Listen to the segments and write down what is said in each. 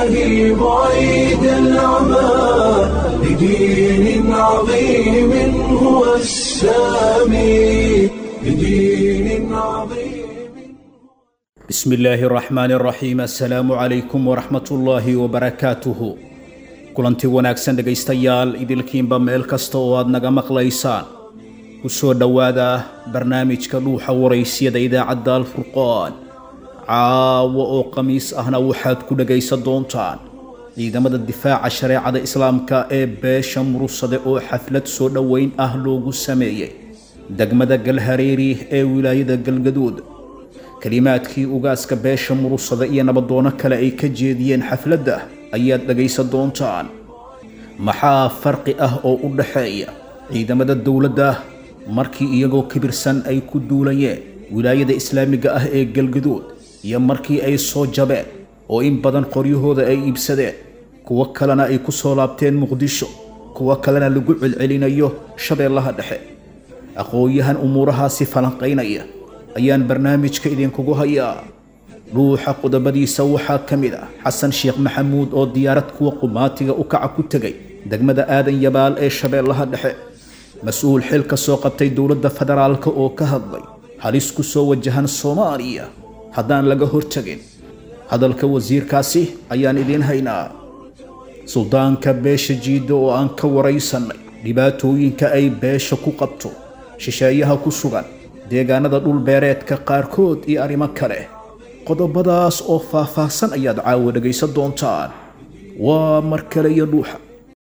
إلهي بعيد العمى لدين عظيم هو السامي لدين عظيم بسم الله الرحمن الرحيم السلام عليكم ورحمة الله وبركاته kulanti wanaagsan dhegaystayaal idilkiinba meel kasta oo aad naga maqlaysaan ku soo dhowaada barnaamijka dhuuxa waraysyada idaacadda alfurqaan caawo oo khamiis ahna waxaad ku dhegaysan doontaan ciidamada difaaca shareecada islaamka ee beesha murusade oo xaflad soo dhoweyn ah loogu sameeyey degmada galhareeri ee wilaayada galgaduud kelimaadkii ugaaska beesha murusada iyo nabadoono kale ay ka jeediyeen xafladda ayaad dhegaysan doontaan maxaa farqi ah oo u dhaxeeya ciidamada dowladda markii iyagoo kibirsan ay ku duulayeen wilaayada islaamiga ah ee galgaduud iyo markii ay soo jabeen oo in badan qoryahooda ay iibsadeen kuwo kalena ay ku soo laabteen muqdisho kuwo kalena lagu celcelinayo shabeellaha dhexe aqoon-yahan umuurahaasi falanqaynaya ayaan barnaamijka idinkugu hayaa dhuuxa qodobadiisa waxaa ka mid ah xasan sheekh maxamuud oo diyaarad kuwa qumaatiga u kaca ku tegay degmada aadan yabaal ee shabeellaha dhexe mas-uul xil ka soo qabtay dowladda federaalka oo ka hadlay halis ku soo wajahan soomaaliya haddaan laga hortagin hadalka wasiirkaasi ayaan idiin haynaa suldaanka beesha jiidda oo aan ka waraysannay dhibaatooyinka ay beesha ku qabto shisheeyaha ku sugan deegaanada dhulbeereedka qaarkood iyo arrimo kale qodobadaas oo faah-faahsan ayaad caawa dhegaysan doontaan waa mar kale iyo dhuuxa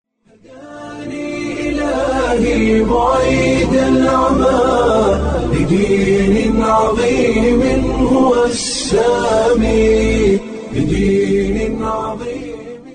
إلهي بعيد العمى لدين عظيم هو السامي لدين عظيم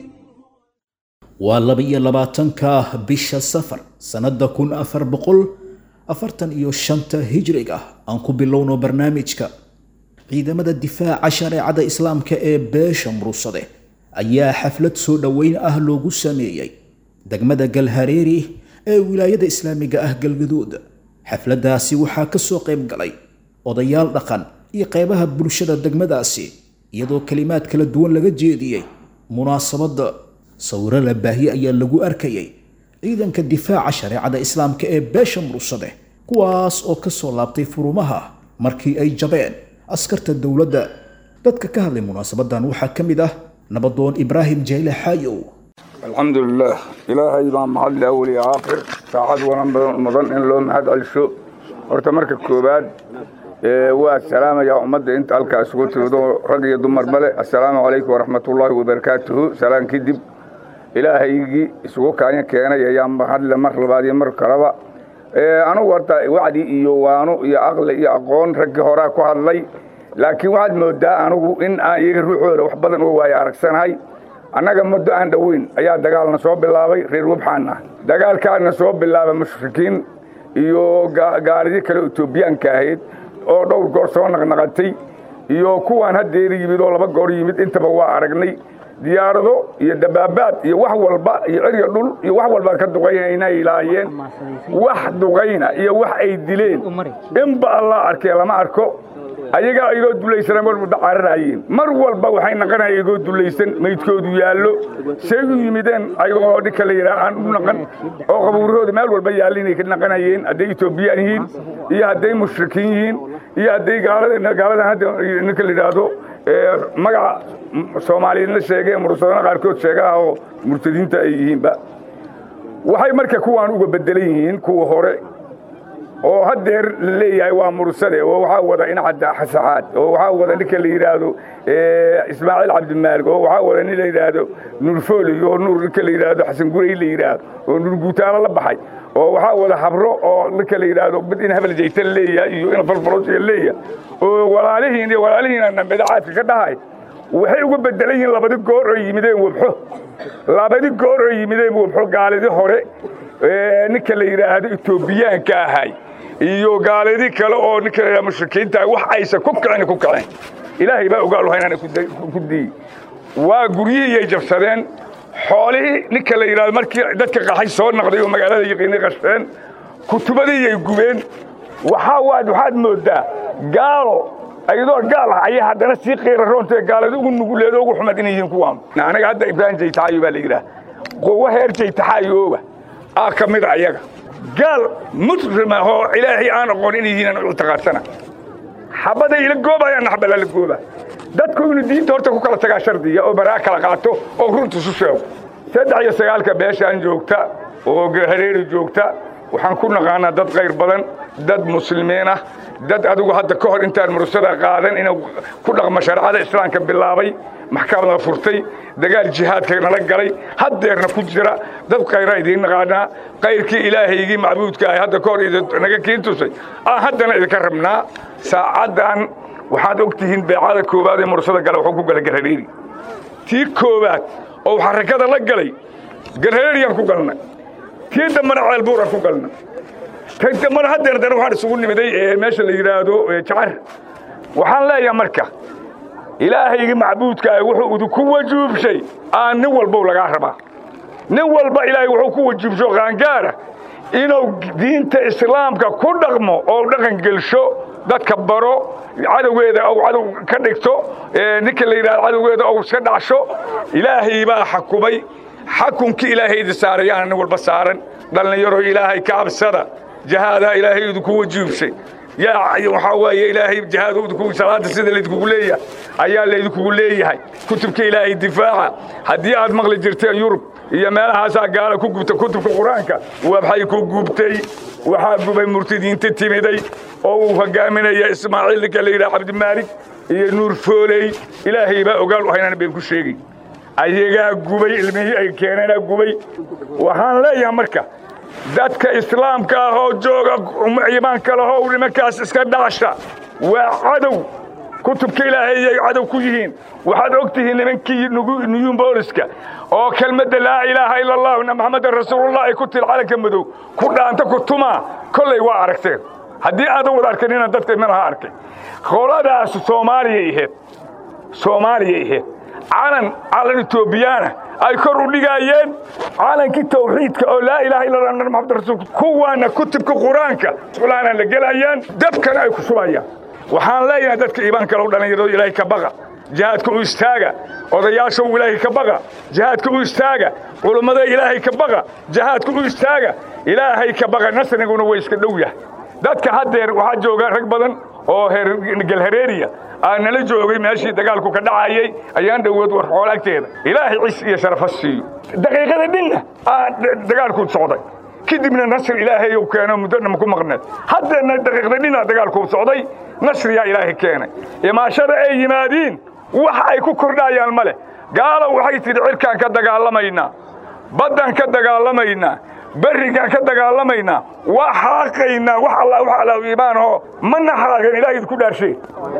waa laba-iyo labaatanka bisha safar sannadda kun afar boqol afartan iyo shanta hijriga aan ku bilowno barnaamijka ciidamada difaaca shareecada islaamka ee beesha murusade ayaa xaflad soo dhoweyn ah loogu sameeyey degmada galhareeri ee wilaayada islaamiga ah galgaduud xafladdaasi waxaa ka soo qayb galay odayaal dhaqan iyo qeybaha bulshada degmadaasi iyadoo kelimaad kala duwan laga jeediyey munaasabadda sawiro la baahiye ayaa lagu arkayay ciidanka difaaca shareecada islaamka ee beesha murusade kuwaas oo ka soo laabtay furumaha markii ay jabeen askarta dowladda dadka ka hadlay munaasabadan waxaa ka mid ah nabadoon ibraahim jeyle xaayow alxamdu lilah ilaahay baa mahadle awal iyo aakhir saacad wanan mudan in loo mahad celsho horta marka koowaad waa salaamayaa ummadda inta halkaa isugu timido rag iyo dumar male assalaamu calaykum waraxmatullaahi wabarakaatuhu salaan kadib ilaahaygii isugu kaanya keenay ayaa mahadle mar labaad iyo mar kaleba anugu horta wacdi iyo waano iyo aqli iyo aqoon raggii horaa ku hadlay laakiin waxaad moodaa anugu in aan iyaga ruuxooda wax badan oo waayo aragsanahay annaga muddo aan dhoweyn ayaa dagaalna soo bilaabay reer wabxaana dagaalkaana soo bilaaba mushrikiin iyo gaalidii kale etoobiyaanka ahayd oo dhowr goor soo naqnaqatay iyo kuwaan haddeer yimid oo laba goor yimid intaba waa aragnay diyaarado iyo dabaabaad iyo wax walba iyo cirya dhul iyo wax walba ka duqaynayna ilaahayeen wax duqayna iyo wax ay dileen inba allah arkee lama arko ayagaa igoo dulaysan mar muddo cararaayeen mar walba waxay naqanaya igoo dulaysan maydkoodu yaallo say u yimideen ayagoo dhinka la yidhaha aan u naqan oo qabuurahooda meel walba yaalla inay ka naqanayeen hadday etoobiyaan yihiin iyo hadday mushrikiin yihiin iyo hadday gaaladan hadda ninka la yidhaahdo magaca soomaaliyeedna sheegee mursadana qaarkood sheegaha oo murtadiinta ay yihiinba waxay marka kuwaan uga bedelan yihiin kuwa hore oo haddeer la leeyahay waa mursade oo waxaa wada incadda xasaxaad oo waxaa wada ninka la yidhaahdo ismaaciil cabdimaalig oo waxaa wada nin la yidhaahdo nuurfooli oo nuur ninka la yidhaahdo xasan gurey la yidhaahdo oo nuur guutaalo la baxay oo waxaa wada habro oo ninka la yidhaahdo mid in hebel jaytan leeyahay iyo in falfalosiya leeyahay oo walaalihiin iyo walaalihiina nambedo caadka ka dhahay waxay uga bedelan yihiin labadi goor oo yimideen webxo labadi goor oo yimideen webxo gaalidii hore ninka la yidhaahdo etoobiyaanka ahay iyo gaalidii kale oo ninka la yidhahdo mushrikiinta wax aysan ku kicin ku kicin ilaahay baa ogaal haynaan ku diyey waa guryihii ay jabsadeen xoolihii ninka la yidhahdo markii dadka qaxay soo naqday oo magaalada yaqiinay qashteen kutubadii ay gubeen waxaa waad waxaad moodaa gaalo ayadoo gaal ah ayay haddana sii qiira roontae gaalada ugu nuguleedo ugu xumad inay yihiin kuwaan anaga hadda ibraahim jaytaxaayo baa la yidhaah quwo heer jaytaxaayooba aa ka mid a ayaga gaal muslim ah oo ilaahay aan aqoon inay yihiin aan ictiqaadsana xabaday ila goobayaan xabala la gooba dadku inuu diinta horta ku kala tagaa shardiya oo baraa kala qaato oo runta isu sheego saddex iyo sagaalka beeshaan joogta oo hareeri joogta waxaan ku naqaanaa dad qayr badan dad muslimiin ah dad adigu hadda ka hor intaan mursada qaadan inuu ku dhaqmo shareecada islaamka bilaabay maxkamada furtay dagaal jihaadka nala galay haddeerna ku jira dad qayra idiin naqaanaa qayrkii ilaahaygii macbuudka ah hadda ka hor naga kiin tusay aan haddana idinka rabnaa saacaddan waxaad og tihiin beecada koowaad ee mursada gala wuxuu ku gala garhareeri tii koowaad oo xarakada la galay garhareeriyaan ku galnay tii dambana ceelbuuraan ku galnay tan dambana haddeer dana waxaan isugu nimiday ee meesha la yidhaahdo jacar waxaan leeyahay marka ilaahaygii macbuudka ah wuxuu idinku wajuubshay aan nin walbow lagaa rabaa nin walba ilaahay wuxuu ku wajuubsho qaangaara inuu diinta islaamka ku dhaqmo oo dhaqan gelsho dadka baro cadowgeeda ou cadow ka dhigto ninka la yidhahdo cadowgeeda ou iska dhacsho ilaahay baa xakumay xakunkii ilaahay idi saarayaana nin walba saaran dhallinyaro ilaahay ka cabsada jahaadaa ilaahay idinku wajuubshay yaa waxaa weeye ilaahay jihaad idinku salaada sida laydinkugu leeyahay ayaa laydinkugu leeyahay kutubka ilaahay difaaca haddii aad maqli jirteen yurub iyo meelahaasaa gaala ku gubta kutubka qur-aanka waxay ku gubtay waxaa gubay murtidiinta timiday oo uu hogaaminaya ismaaciil ninka la yidhaha cabdimaalik iyo nuur fooley ilaahay baa ogaal u haynaan been ku sheegay ayagaa gubay ilmihii ay keeneenaa gubay waxaan leeyahay marka dadka islaamka ah oo jooga imaanka lahow nimankaas iska dhacsha waa cadow kutubka ilaahay ayay cadow ku yihiin waxaad og tihiin nimankii nuyuun booliska oo kelmadda laa ilaaha ila allah na maxamedan rasuulullah ay ku til calanka madow ku dhaanta ku tumaa kollay waa aragteen haddii aadan wada arkan inaan dadka minaha arkay qoladaas soomaaliyay ahayd soomaaliyay ahayd calan calan etoobiyaana ay kor u dhigaayeen calankii tawxiidka oo laa ilaha illa allah maxamed rasuul kuwaana kutubka qur-aanka sulaana la gelayaan dabkana ay ku shubayaan waxaan leeyahay dadka iimaanka lagu dhallinyarado ilaahay ka baqa jihaadka u istaaga odayaasha ilaahay ka baqa jihaadka u istaaga culummada ilaahay ka baqa jihaadka u istaaga ilaahay ka baqa nasriguna way iska dhow yahay dadka haddeer waxaa jooga rag badan oo galhareeriya aa nala joogay meeshii dagaalku ka dhacayey ayaan dhowood war xoolo agteeda ilaahay cis iyo sharafa siiyo daqiiqada dhinna aa dagaalku socday kadibna nasr ilaahay uu keeno muddona ku maqneed haddeena daqiiqda dhinna dagaalku socday nasriyaa ilaahay keenay imaashada ay yimaadiin wax ay ku kordhayaan ma leh gaalo waxay tidhi cirkaan ka dagaalamaynaa baddan ka dagaalamaynaa berrigaan ka dagaalamaynaa waa xaaqaynaa wax alla wax alla iimaanoo ma naxaagan ilaahay idinku dhaarshay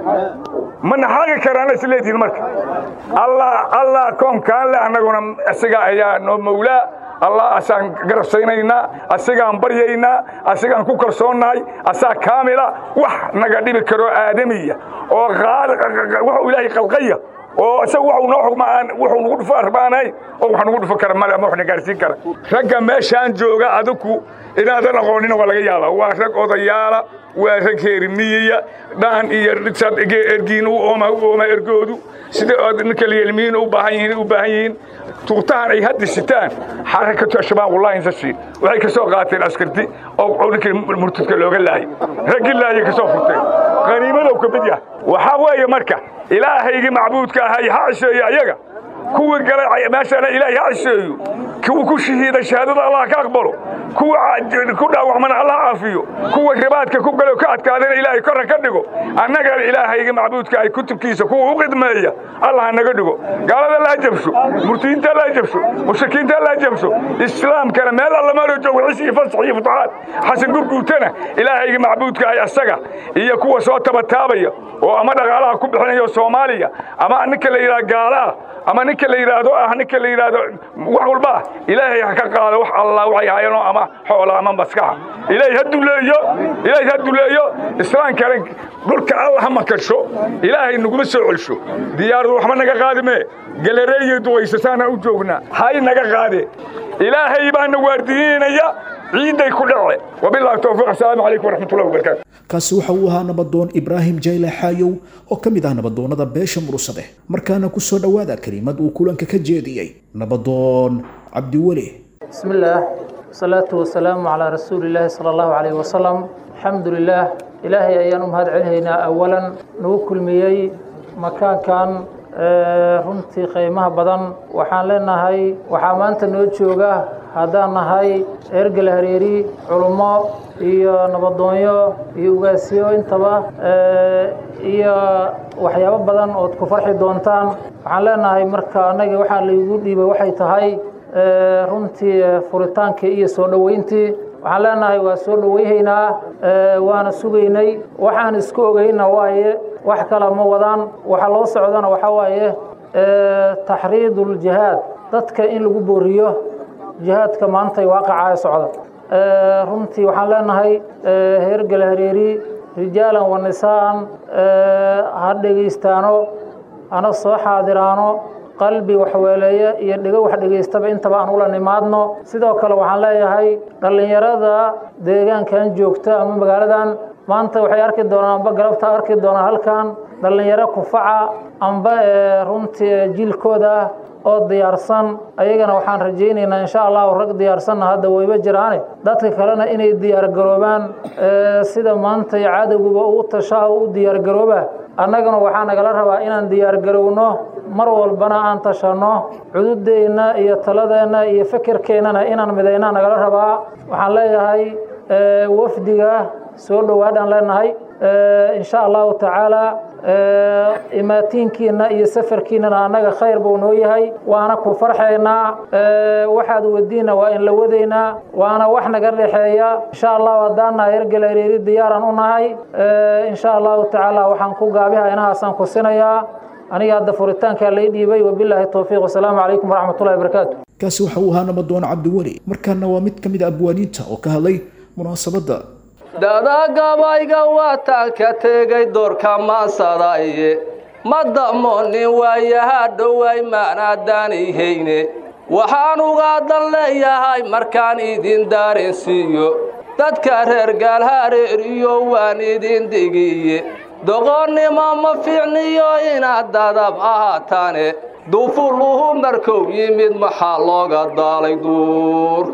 ma naxaagi karaana is leedihin marka allah allah koonkaan le annaguna isaga ayaa noo mawlaa allah asaan garabsaynaynaa asigaan baryaynaa asigaan ku kalsoonnahay asaa kaamila wax naga dhibi karoo aadamiya oo wuxuu ilaahay qalqaya oo isaga waxuu noo xugma aan wuxuu nagu dhufo arbaanahay oo wax nagu dhufo kara male ama wax na gaarsiin kara ragga meeshaan jooga adigu inaadan aqoonina waa laga yaabaa waa rag odayaala waa rag heerimiyiya dhaan iyo ergiin u ooma u ooma ergoodu sida ninka liyelmiyiin u baahan yihiin u baahan yihiin tuugtahan ay hadda sitaan xarakatu ashabaab wallahi insashi waxay ka soo qaateen askarti oo ninkii murtadka looga laayay raggii laayay ka soo furteen qaniimadow ka mid yahay waxaa weeye marka ilaahaygii macbuudka ahay ha cisheeyo ayaga kuwii galay meeshana ilaahay ha cisheeyo kuwa ku shahiiday shahaadada allah ka aqbalo kuwa ku dhaawacmana allah caafiyo kuwa ribaadka ku galo ka adkaadana ilaahay korra ka dhigo annagana ilaahayga macbuudka ay kutubkiisa kuwa u qidmeeya allah naga dhigo gaalada laa jabsho murtiyiinta laa jabsho mushrikiinta laa jabsho islaamkana meel alla maaloo joogo cis iyo fasax iyo futuxaad xasan gurguutana ilaahayga macbuudka ay asaga iyo kuwa soo tabataabaya oo ama dhaqaalaha ku bixinayo soomaaliya ama ninka la yidhaha gaalaah ama ninka la yidhaahdo ah ninka la yidhaahdo wax walba ah ilaahay ha ka qaado wax allah waxay hayanoo ama xoola ama maskaxa ilaahay ha duleeyo ilaahay ha duleeyo islaamkana dhulka allah ha makasho ilaahay naguma soo celsho diyaaradu waxba naga qaadi mee galareeyo duwaysasaana u joognaa hay naga qaade ilaahay baana waardiyeynaya ciidday ku dhace wabillahi tawfiiq assalaamu calaykum waraxmatullahi wabarakaatu kaasi waxa uu ahaa nabadoon ibraahim jayle xaayow oo ka mid ah nabadoonnada beesha murusadeh markaana ku soo dhowaada kelimad uu kulanka ka jeediyey nabadoon cabdiweli بسم الله والصلاة والسلام على رسول الله صلى الله عليه وسلم الحمد لله إلهي أيان مهد علينا أولا نوكل ميي مكان كان runtii qiimaha badan waxaan leenahay waxaa maanta noo jooga haddaan nahay ergel hareeri culummo iyo nabadoonyo iyo ugaasyo intaba iyo waxyaabo badan ood ku farxi doontaan waxaan leenahay marka annaga waxaa laygu dhiibay waxay tahay runtii furitaankii iyo soo dhoweyntii waxaan leenahay waa soo dhoweyhaynaa waana sugaynay waxaan isku ogeyna waaye wax kale ma wadaan waxa loo socdana waxaa waaye taxriiduljihaad dadka in lagu booriyo jihaadka maanta waaqacaa socda runtii waxaan leenahay heergel hareeri rijaalan wa nisaan ha dhegaystaano hana soo xaadiraano qalbi waxweeleeye iyo dhego wax dhegaystaba intaba aan ula nimaadno sidoo kale waxaan leeyahay dhallinyarada deegaankan joogta ama magaaladan maanta waxay arki doonaan amba galabta arki doonaan halkan dhallinyaro kufaca amba runtii jiilkooda ah oo diyaarsan ayagana waxaan rajaynaynaa insha allahu rag diyaarsanna hadda wayba jiraane dadka kalena inay diyaargaroobaan sida maanta cadowguba u tashaa u diyaargarooba annagana waxaa nagala rabaa inaan diyaargarowno mar walbana aan tashanno cududeenna iyo taladeenna iyo fekerkeennana inaan midaynaa nagala rabaa waxaan leeyahay wafdiga soo dhowaadhaan leenahay insha allahu tacaala imaatiinkiina iyo safarkiinana annaga khayr buu noo yahay waana ku farxaynaa waxaad wadiina waa in la wadaynaa waana wax naga dhexeeya insha allahu haddaana hergel hareeri diyaaran u nahay insha allahu tacaala waxaan ku gaabiha inahaasaan ku sinayaa aniga hadda furitaankaa lay dhiibay wabilaahi towfiiq wasalaamu calaykum waraxmatullahi wabarakaatu kaasi waxa uu ahaa nabadoon cabdiweli markaana waa mid ka mid a abwaaniinta oo ka hadlay munaasabadda dadagabayga waataan ka tegay doorka maasadaye ma damoonin waayaha dhoway maanaadaanihayne waxaan ugaadan leeyahay markaan idin daarensiiyo dadka reer gaalhareeriyo waan idin digiye doqonnimo ma fiicniyo inaad dadab ahaataane dufuluhu markou yimid maxaa looga daalay duur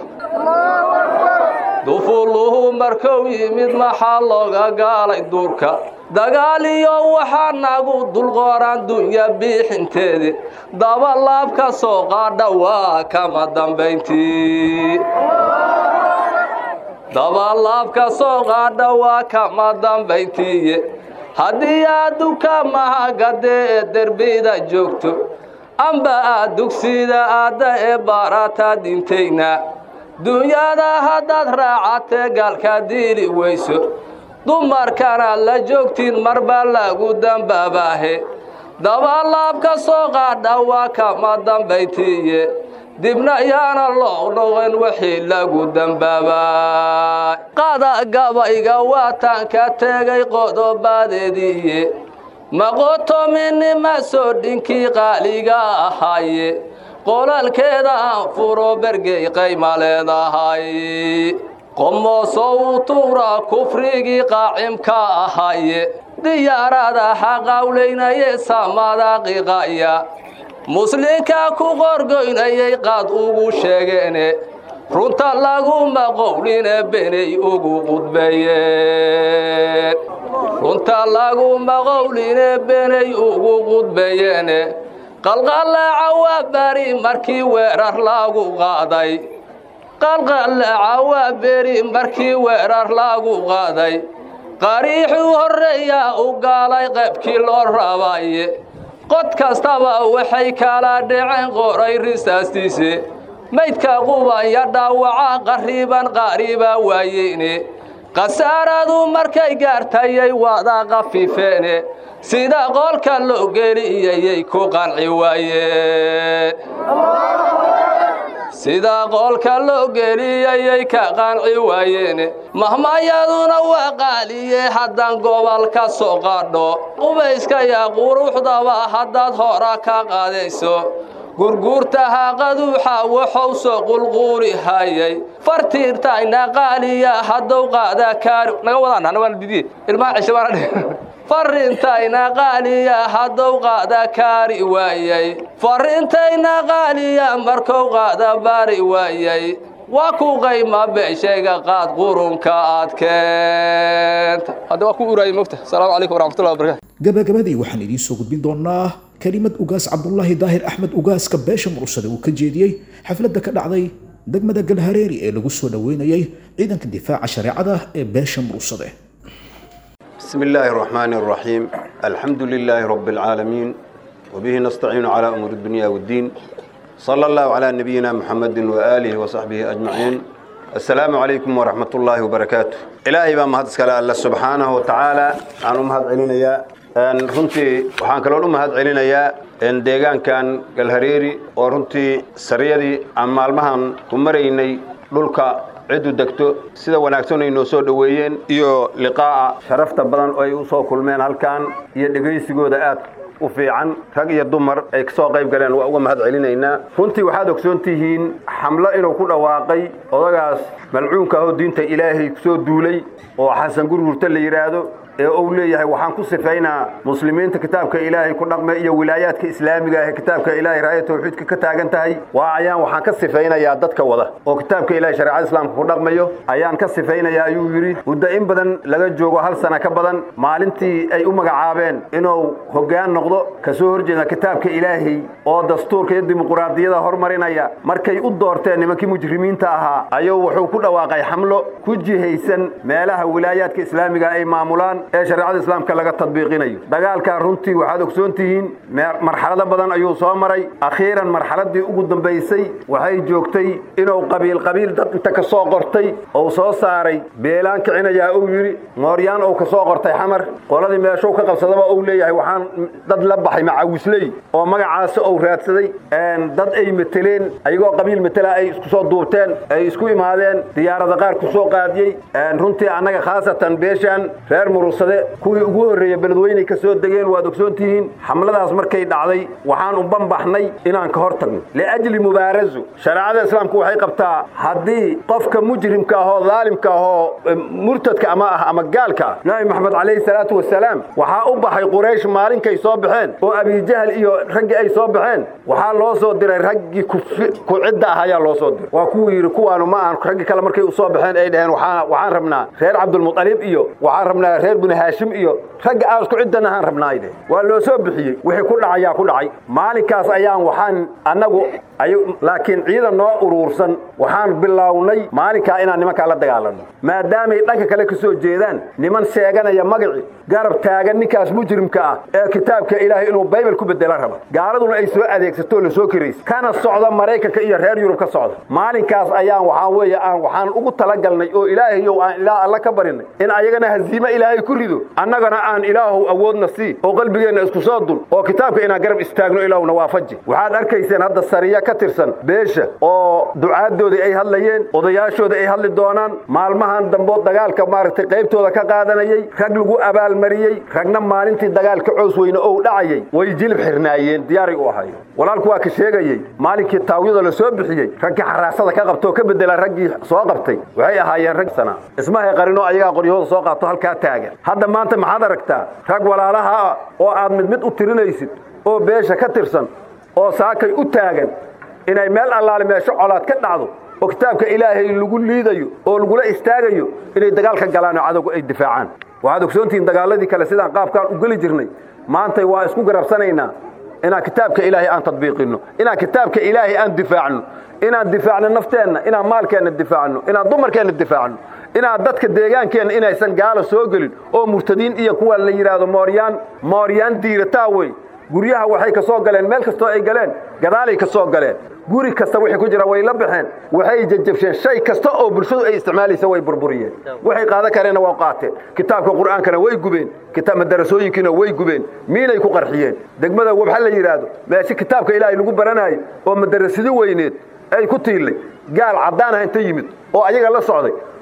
dufuluhu markou yimid maxaa looga gaalay duurka dagaal iyo waxaa nagu dulqooraan dunya biixinteedi daba laab ka soo qaadha waa kama dambayntii dabalaab ka soo qaadha waa kama dambayntiiye haddii aad dukaamaha gadee ee derbida joogto amba aad dugsida aadda ee baarataa dintayna dunyada haddaad raacatee gaalka diili weyso dumarkana la joogtiin marbaa lagu dambaabaahe dabalaab ka soo qaadha waa kama dambaytiiye dibna yaana loo noqon wixii lagu dambaabaa qada gabayga waataan ka tegay qodobaadeediiye maqotominima soo dhinkii qaaliga ahaaye qolalkeeda aan furo bergey qayma leedahay qomooso u tuura kufrigii qaacimka ahaye diyaarada xaqawlaynaye samada qiqaya muslinka ku qorgoynayay qaad ugu sheegeene runta laguma qowline benay ugu qudbeeyeen runta laguma qowline benay ugu qudbeeyeene qalqallaaca waa bari markii weerar lagu qaaday qalqallaaca waa beri markii weerar lagu qaaday qariixuu horreeyaa u gaalay qaybkii loo rabaye qod kastaba waxay kala dhaceen qoray risaastiise maydka qubanya dhaawaca qarriban qaariba waayeyne khasaaradu markay gaartayay wada qafifeene sida qoolka loo geliyayay ku qanci waayeen sida qoolka loo geliyayay ka qanci waayeen mahmayaduna waa qaaliye haddaan gobol ka soo qadho qubayska yaa quruxdaba haddaad hora ka qaadayso gurguurta haaqaduuxa wuxuu soo qulquuli hayay fartiirtayna qaaliya haddou qaada kaari naga wadaan ana waana didiye ilmaha cisho baana dhe farintayna qaaliya haddou qaada kaari waayay farintayna qaaliya markou qaada baari waayay waa ku qayma beeshayga qaad qurunka aad keenta hadda waa ku uraayay mogta asalaamu calaykum waraxmatullahi wabarakatu gabagabadii waxaan idiin soo gudbin doonaa kelimad ugaas cabdulaahi daahir axmed ugaaska beesha mursade uu ka jeediyey xafladda ka dhacday degmada galhareeri ee lagu soo dhoweynayay ciidanka difaaca shareecada ee beesha mursade بسم الله الرحمن الرحيم الحمد لله رب العالمين وبه نستعين على أمور الدنيا والدين صلى الله على نبينا محمد وآله وصحبه أجمعين السلام عليكم ورحمة الله وبركاته إلهي بما هذا سكال الله سبحانه وتعالى أنا مهد علينا يا أن رنتي وحان كلون مهد علينا يا أن ديغان كان قالهريري ورنتي سريدي أما المهن كمريني للك cidu degto sida wanaagsan ay noo soo dhoweeyeen iyo liqaa'a sharafta badan oo ay u soo kulmeen halkan iyo dhegaysigooda aad u fiican rag iyo dumar ay ka soo qayb galeen waa uga mahad celinaynaa runtii waxaad ogsoon tihiin xamlo inuu ku dhawaaqay odagaas malcuunka ahoo diinta ilaahay kusoo duulay oo xasan gurgurta la yidhaahdo ee uu leeyahay waxaan ku sifaynaa muslimiinta kitaabka ilaahay ku dhaqma iyo wilaayaadka islaamiga ah ee kitaabka ilaahay raaya tawxiidka ka taagan tahay waa ayaan waxaan ka sifaynayaa dadka wada oo kitaabka ilaahay shareecada islaamka ku dhaqmayo ayaan ka sifaynayaa ayuu yidhi muddo in badan laga joogo hal sana ka badan maalintii ay u magacaabeen inuu hoggaan noqdo ka soo horjeeda kitaabka ilaahay oo dastuurka iyo dimuquraadiyada hormarinaya markay u doorteen nimankii mujrimiinta ahaa ayuu wuxuu ku dhawaaqay xamlo ku jihaysan meelaha wilaayaadka islaamiga ay maamulaan ee shareecada islaamka laga tadbiiqinayo dagaalkan runtii waxaad ogsoon tihiin marxalado badan ayuu soo maray akhiiran marxaladii ugu dambaysay waxay joogtay inuu qabiil qabiil dad inta ka soo qortay ou soo saaray beelaan kicinayaa uu yidhi mooryaan ou ka soo qortay xamar qoladii meeshuu ka qabsadaba uu leeyahay waxaan dad la baxay macawisley oo magacaasi ou raadsaday dad ay mateleen ayagoo qabiil matela ay isku soo duubteen ay isku imaadeen diyaarada qaar ku soo qaadiyey runtii annaga khaasatan beeshaan reer murus kuwii ugu horreeya beledweyney ka soo degeen waad ogsoon tihiin xamladaas markay dhacday waxaan u banbaxnay inaan ka hor tagno liajli mubaarazu shareecada islaamku waxay qabtaa haddii qofka mujrimka ahoo daalimka ahoo murtadka ama ah ama gaalka ah nabi maxamed calayhi salaatu wasalaam waxaa u baxay quraysh maalinkay soo baxeen oo abijahal iyo raggii ay soo baxeen waxaa loo soo diray raggii ku cidda ah ayaa loo soo diray waa kuwuu yidhi kuwaanu ma ahan raggii kale markay u soo baxeen ay dhaheen waxaan rabnaa reer cabdulmuطalib iyo waxaan rabnaa reer binu haashim iyo ragga aan isku ciddan ahaan rabnaayde waa loo soo bixiyey wixii ku dhacayaa ku dhacay maalinkaas ayaan waxaan annagu laakiin ciidan noo uruursan waxaan bilownay maalinkaa inaan nimankaa la dagaalanno maadaamay dhanka kale ka soo jeedaan niman sheeganaya magaci garab taagan ninkaas mujrimka ah ee kitaabka ilaahay inuu baybal ku bedela raba gaaladuna ay soo adeegsatoo la soo kiraysa kana socda maraykanka iyo reer yurub ka socda maalinkaas ayaan waxaan weeye aan waxaan ugu talagalnay oo ilaahayow aan ilaa alla ka barinay in ayagana haziime ilaahay ku rido annagana aan ilaahow awoodna sii oo qalbigeenna isku soo dul oo kitaabka inaan garab istaagno ilaahuna waafaji waxaad arkayseen hadda sariya ka tirsan beesha oo ducaaddoodii ay hadlayeen odayaashooda ay hadli doonaan maalmahan dambood dagaalka maaragtay qaybtooda ka qaadanayey rag lagu abaalmariyey ragna maalintii dagaalka cows weyne ou dhacayay way jilib xirnaayeen diyaaray u ahayen walaalku waa ka sheegayey maalinkii taawyada la soo bixiyey raggii xaraasada ka qabta oo ka bedela raggii soo qabtay waxay ahaayeen rag sana ismahay qarinoo ayagaa qoryahooda soo qaato halkaa taagan hadda maanta maxaad aragtaa rag walaalaha ah oo aad mid mid u tirinaysid oo beesha ka tirsan oo saakay u taagan inay meel allaale meesho colaad ka dhacdo oo kitaabka ilaahay lagu liidayo oo lagula istaagayo inay dagaal ka galaan oo cadowgu ay difaacaan waxaad ogsoontihiin dagaaladii kale sidaan qaabkaan u geli jirnay maantay waa isku garabsanaynaa inaan kitaabka ilaahay aan tadbiiqinno inaan kitaabka ilaahay aan difaacno inaan difaacno nafteenna inaan maalkeenna difaacno inaan dumarkeenna difaacno inaan dadka deegaankeenna inaysan gaalo soo gelin oo murtadiin iyo kuwa la yidhaahdo mooryaan mooryaan diirataa wey guryaha waxay ka soo galeen meel kastoo ay galeen gadaalay ka soo galeen guri kasta wixii ku jira way la baxeen waxay jajabsheen shay kasta oo bulshadu ay isticmaalaysa way burburiyeen waxay qaadan kareenna waa qaateen kitaabka qur'aankana way gubeen madarasooyinkiina way gubeen miinay ku qarxiyeen degmada wabxa la yidhaahdo meeshe kitaabka ilaahay lagu baranaayo oo madarasadi weyneed ay ku tiillay gaal caddaan ah inta yimid oo ayaga la socday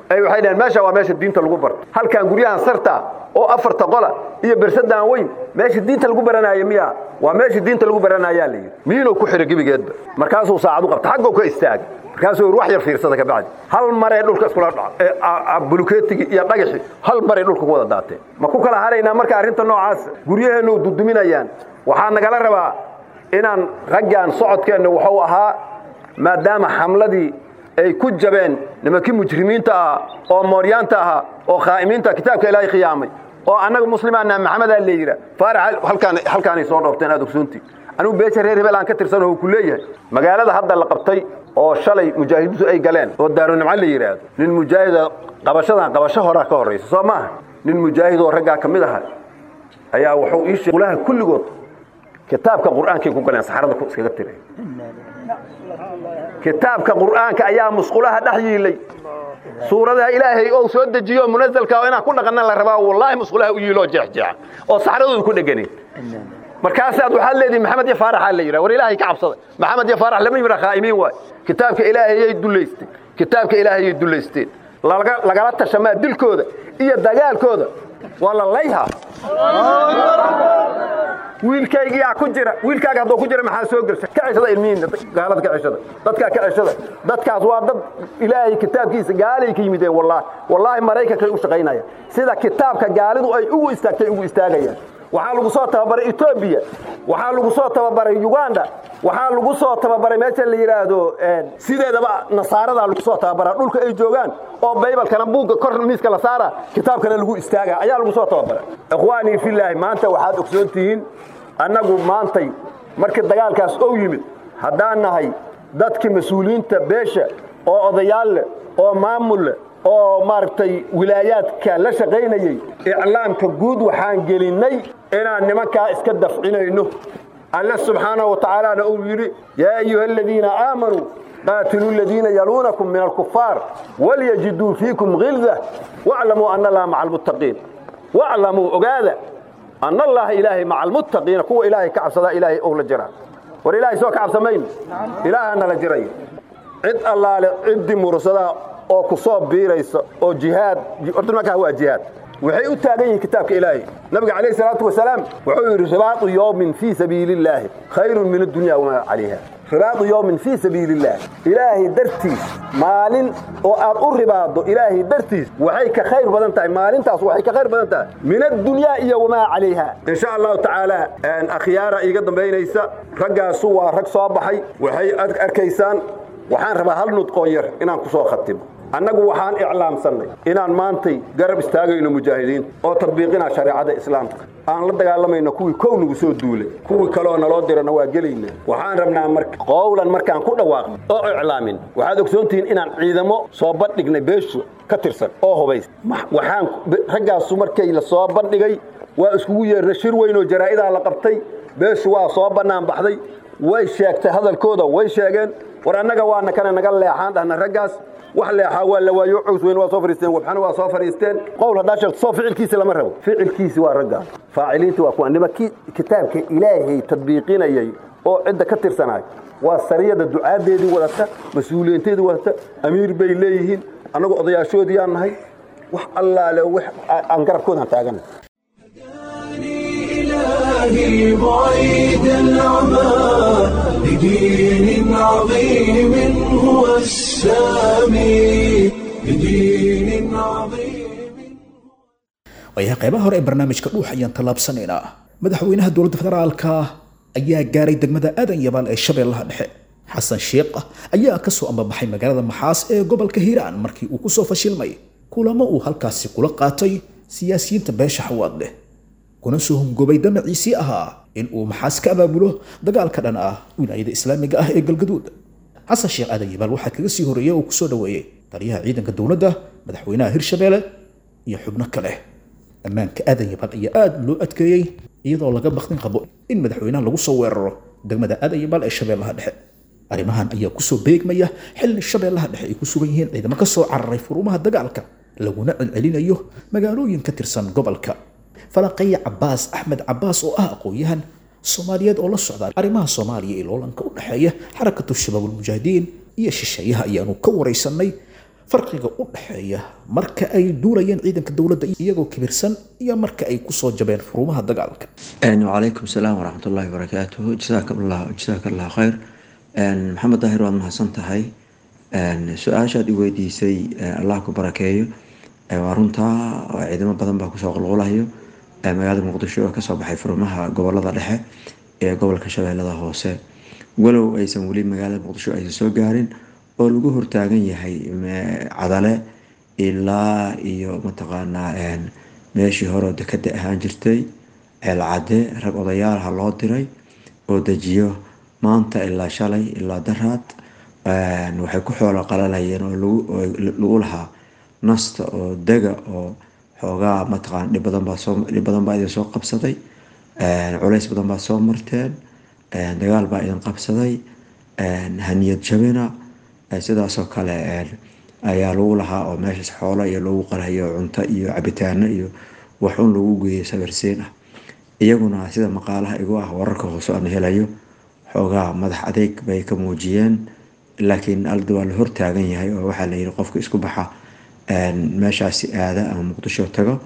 ay waxay dhaheen meesha waa meesha diinta lagu barto halkan guryahan sarta oo afarta qola iyo bersadaan weyn meesha diinta lagu baranaayo miya waa meesha diinta lagu baranayaa la yidhi miinuu ku xidhay gebigeedba markaasuu saacad u qabta xagguu ka istaagay markaasuu wax yar fiirsada kabacdi hal maree dhulka iskula dhaco bulukeetigii iyo dhagaxii hal maree dhulka ku wada daateen ma ku kala haraynaa marka arrinta noocaas guryaheennu duduminayaan waxaa nagala rabaa inaan raggan socodkeenna wuxuu ahaa maadaama xamladii ay ku jabeen nimankii mujrimiinta ahaa oo mooryaanta ahaa oo khaa'imiinta kitaabka ilaahay khiyaamay oo annaga muslimaana maxamedaa la yidha faarax halkaan halkaanay soo dhoofteen aad ogsoontii anigu beesha reer hebel aan ka tirsanoo uu ku leeyahay magaalada hadda la qabtay oo shalay mujaahidiintu ay galeen oo daarunimco la yidhaahdo nin mujaahida qabashadan qabasho horaa ka horraysa soo maaha nin mujaahid oo raggaa ka mid aha ayaa wuxuu ii sheegay qulaha kulligood kitaabka qur'aankay ku galeen saxarada ku iskaga tiray kitaabka qur'aanka ayaa musqulaha dhex yiilay suuradaha ilaahay oo soo dejiyo munazalka oo inaan ku dhaqanna la rabaa wallaahi musqulaha u yiiloo jeexjeexa oo saxaradoodu ku dheganeed markaasaad waxaad leedihin maxamed iyo faaraxaa la yidhaha war ilaahay ka cabsada maxamed iyo faarax lama yidhaha khaa'imiin waay kitaabka ilaahayay dullaysteen kitaabka ilaahayay dullaysteen lagala tashamaa dilkooda iyo dagaalkooda waa la layhaa wiilkaygiyaa ku jira wiilkaaga hadduu ku jira maxaa soo gelsa ka ceshada ilmihiinna gaalada ka ceshada dadkaa ka ceshada dadkaas waa dad ilaahay kitaabkiisa gaalay ka yimideen wallaahi wallaahi maraykankay u shaqaynayaan sida kitaabka gaalidu ay ugu istaagtay ugu istaagayaan waxaa lagu soo tababaray etoobiya waxaa lagu soo tababaray uganda waxaa lagu soo tababaray meesha la yidhaahdo sideedaba nasaaradaa lagu soo tababaraa dhulka ay joogaan oo baybalkana buugga kor miiska la saara kitaabkana lagu istaaga ayaa lagu soo tababara ikhwaanii filaahi maanta waxaad ogsoon tihiin annagu maantay markii dagaalkaas ou yimid haddaan nahay dadkii mas-uuliyiinta beesha oo odayaal leh oo maamul leh oo maaragtay wilaayaadka la shaqaynayey iclaamka guud waxaan gelinnay inaan nimankaa iska dafcinayno alle subxaanahu wa tacaalaana uu yidhi yaa ayuha aladiina aamanuu qaatiluu aladiina yaluunakum min alkufaar walyajiduu fiikum hilda waclamuu ana allaha maca almuttaqiin waclamuu ogaada ana allaha ilaahay maca almuttaqiina kuwa ilaahay ka cabsadaa ilaahay ou la jiraa war ilaahay soo ka cabsamayno ilaahana la jiraya cid allaale ciddii mursadaa oo ku soo biiraysa oo jihaad horta nimankaa waa jihaad waxay u taagan yihiin kitaabka ilaahay nabiga calayhi salaatu wasalaam wuxuu yidhi ribaatu yowmin fii sabiili illaahi khayrun min addunya wamaa calayha ribaatu yowmin fii sabiili illaahi ilaahay dartiis maalin oo aad u ribaado ilaahay dartiis waxay ka khayr badan tahay maalintaas waxay ka khayr badan tahay min addunyaa iyo wamaa calayha in sha allahu tacaala akhyaara iiga dambaynaysa raggaasu waa rag soo baxay waxay arkaysaan waxaan rabaa hal nudqoon yar inaan ku soo khatimo annagu waxaan iclaamsannay inaan maantay garab istaagayno mujaahidiinta oo tadbiiqinaa shareecada islaamka aan la dagaalamayno kuwii kow nagu soo duulay kuwii kaleoo naloo dirana waa gelayna waxaan rabnaa marka qowlan markaan ku dhawaaqno oo iclaamin waxaad ogsoontihiin inaan ciidamo soo bandhignay beeshu ka tirsan oo hubays waxaan raggaasu markay la soo bandhigay waa iskugu yeerna shir weyn oo jaraa'idaa la qabtay beeshu waa soo bannaan baxday way sheegtay hadalkooda way sheegeen war annaga waana kana naga leexaan dhahna raggaas wax leexaa waa la waayo cows weyn waa soo fariisteen wabxana waa soo fariisteen qowl haddaa sheegto soo ficilkiisi lama rabo ficilkiisi waa ragga faaciliinta waa kuwa nimankii kitaabka ilaahay tadbiiqinayay oo cidda ka tirsanaay waa sariyada ducaadeedii wadata mas-uuliyiinteedii wadata amiir bay leeyihiin annagu odayaashoodii aan nahay wax allaale aan garabkoodaan taagana إلهي بعيد العمى لدين عظيم هو السامي لدين عظيم waayahay qaybaha hore ee barnaamijka dhuux ayaan tallaabsanaynaa madaxweynaha dowladda federaalka ayaa gaaray degmada aadan yabaal ee shabeellaha dhexe xasan sheekh ayaa ka soo ambabaxay magaalada maxaas ee gobolka hiiraan markii uu kusoo fashilmay kulamo uu halkaasi kula qaatay siyaasiyiinta beesha xawaad leh kuna soo hungobay damaciisii ahaa in uu maxaas ka abaabulo dagaalka dhan ah wilaayada islaamiga ah ee galgaduud xasan sheekh aadan yabaal waxaa kaga sii horreeyay oo kusoo dhoweeyey taliyaha ciidanka dowladda madaxweynaha hirshabeelle iyo xubno kale ammaanka aadan yabaal ayaa aada loo adkeeyey iyadoo laga bakdin qabo in madaxweynaha lagu soo weeraro degmada aadan yabaal ee shabeellaha dhexe arrimahan ayaa kusoo beegmaya xilli shabeellaha dhexe ay ku sugan yihiin ciidamo ka soo cararay furumaha dagaalka laguna celcelinayo magaalooyin ka tirsan gobolka falaqaya cabaas axmed cabaas oo ah aqoon-yahan soomaaliyeed oo la socda arrimaha soomaaliya ee loolanka u dhexeeya xarakatu shabaabulmujaahidiin iyo shisheeyaha ayaanu ka waraysanay farqiga u dhexeeya marka ay duulayeen ciidanka dowladda iyagoo kibirsan iyo marka ay kusoo jabeen furumaha dagaalka wacalaykum salaam waraxmat ullahi wabarakaatuhu jasaaka allah jasaaka allah khayr maxamed daahir waad mahadsan tahay su-aashaad i weydiisay allah ku barakeeyo waa runtaa ciidamo badan baa kusoo qulqulayo magaalada muqdisho oo kasoo baxay furumaha gobolada dhexe ee gobolka shabeellada hoose walow aysan weli magaalada muqdisho aysan soo gaarin oo lagu hortaagan yahay cadale ilaa iyo mataqaanaa meeshii hore dekada ahaan jirtay ceelcade rag odayaalaha loo diray oo dejiyo maanta ilaa shalay ilaa daraad waxay ku xoolo qalalayeen oo lagu lahaa nasta oo dega oo xoogaa mataqaana dhib badan baa soo dhib badan baa idin soo qabsaday culays badan baa soo marteen dagaal baa idin qabsaday haniyad jabina sidaasoo kale ayaa lagu lahaa oo meeshaas xoolo iyo lagu qalayo cunto iyo cabitaano iyo waxun lagu geeyay sawirsiin ah iyaguna sida maqaalaha igu ah wararka hoose aan helayo xoogaa madax adeeg bay ka muujiyeen laakiin alda waa la hortaagan yahay oo waxaa layiri qofka isku baxa meeshaasi aada ama muqdisho tago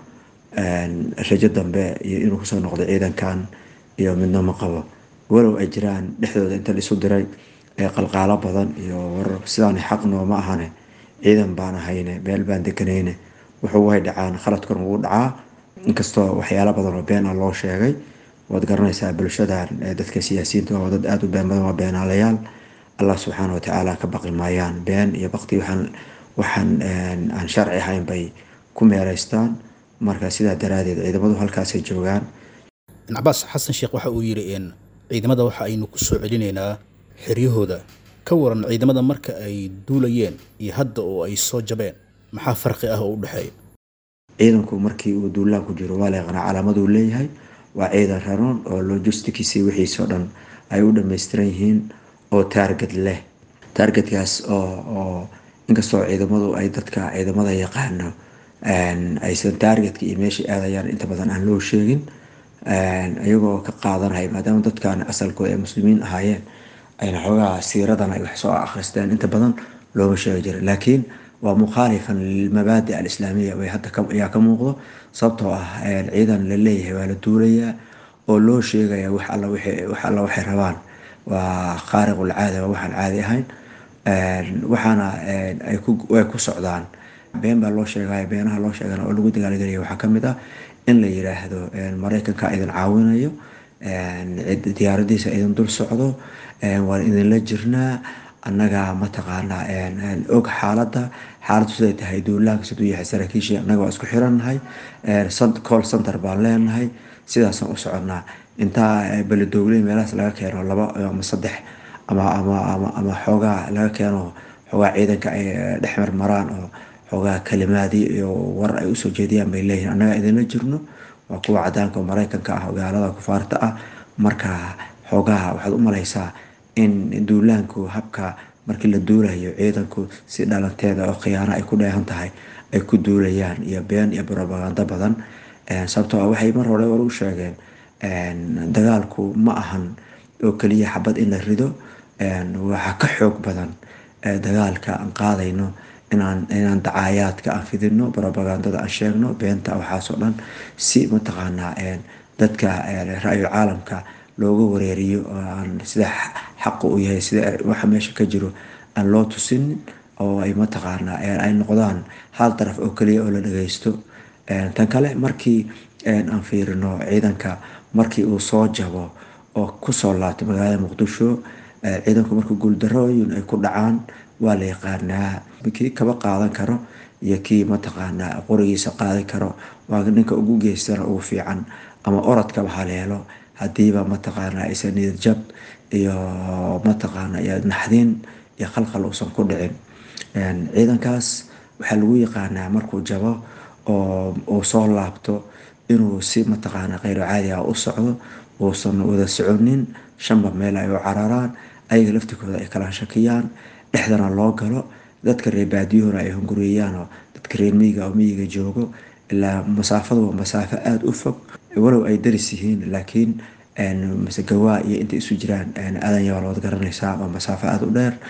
rajo dambe iyo inuu kusoo noqdo ciidankan iyo midna ma qabo walow ay jiraan dhexdooda inta laisu diray qalqaalo badan iyo warar sidaan xaq nooma ahane ciidan baan ahayne meel baan deganayne wuxuu way dhacaan khaladkan wuu dhacaa inkastoo waxyaalo badan oo been ah loo sheegay waad garanaysaa bulshadan dadka siyaasiyiinta waa dad aada u been badan waa beenaalayaal allah subxaana watacaala ka baqi maayaan been iyo bakti waxaan waxaan aan sharci ahayn bay ku meeleystaan marka sidaa daraadeed ciidamadu halkaasay joogaan cabaas xasan sheekh waxa uu yidhi in ciidamada waxa aynu ku soo celinaynaa xeryahooda ka waran ciidamada marka ay duulayeen iyo hadda oo ay soo jabeen maxaa farqi ah oo u dhexeeya ciidanku markii uu duulaan ku jiro waa la yaqaanaa calaamaduu leeyahay waa ciidan raroon oo logisticisi wixiisoo dhan ay u dhammaystiran yihiin oo taarget leh taargetkaas oo oo inkastoo ciidamadu ay dadka ciidamada yaqaano aysan taargetka iyo meesha aadayaan inta badan aan loo sheegin iyagoo ka qaadanaya maadaama dadkan asalkooda ay muslimiin ahaayeen ayna xoogaa siiradan ay wax soo akhristeen inta badan looma sheegi jirin laakiin waa mukhaalifan lilmabaadi alislaamiya way hadda ayaa ka muuqdo sababtoo ah ciidan la leeyahay waa la duulayaa oo loo sheegaya wax alla wax alla waxay rabaan waa khaariqul caada waa waxaan caadi ahayn waxaana ay ku socdaan been baa loo sheegaya beenaha loo sheegana oo lagu dagaalgelaya waxaa kamid ah in la yiraahdo maraykanka idin caawinayo diyaaradiisa idin dul socdo waan idinla jirnaa annaga mataqaanaa og xaaladda xaaladdu siday tahay duulaanka siduu yahay saraakiishii annaga waa isku xirannahay call center baan leenahay sidaasaan u soconnaa intaa beledogley meelahaas laga keeno laba ama saddex ama ama ama ama xoogaa laga keeno xoogaa ciidanka ay dhexmar maraan oo xoogaa kalimaadii iyo war ay usoo jeediyaan bay leeyihin annaga idinla jirno waa kuwa cadaanka oo maraykanka ah gaalada kufaarta ah marka xoogaha waxaad u malaysaa in duulaanku habka markii la duulayo ciidanku si dhalanteeda oo khiyaano ay ku dheehan tahay ay ku duulayaan iyo been iyo brobagando badan sababtoo ah waxay mar hore war u sheegeen dagaalku ma ahan oo keliya xabad in la rido waxaa ka xoog badan dagaalka aan qaadayno inaan inaan dacaayaadka aan fidino brobagandada aan sheegno beenta waxaasoo dhan si mataqaanaa dadka ra-yul caalamka looga wareeriyo oo aan sida xaqu u yahay sida waxa meesha ka jiro aan loo tusinin oo ay mataqaanaa ay noqdaan hal daraf oo keliya oo la dhageysto tan kale markii aan fiirino ciidanka markii uu soo jabo oo kusoo laabto magaalada muqdisho ciidanku markuu guuldarooyin ay ku dhacaan waa la yaqaanaa kii kaba qaadan karo iyo kii mataqaanaa qorigiisa qaadan karo waa ninka ugu geystana ugu fiican ama orodkaba haleelo hadiiba mataqaanaa aysan niyad jab iyo mataqaana iyo naxdin iyo khalkhal uusan ku dhicin ciidankaas waxaa lagu yaqaanaa markuu jabo oo uu soo laabto inuu si mataqaana kheyro caadi ah u socdo uusan wada soconin shanba meel ay u cararaan ayaga laftikooda ay kala shakiyaan dhexdana loo galo dadka reer baadiyuhuna ay hunguriyeyaanoo dadka reer miyiga oo miyiga joogo ilaa masaafadu waa masaafo aada u fog walow ay daris yihiin laakiin mise gawaa iyo intay isu jiraan aadan yabaal waad garanaysaa waa masaafo aada u dheer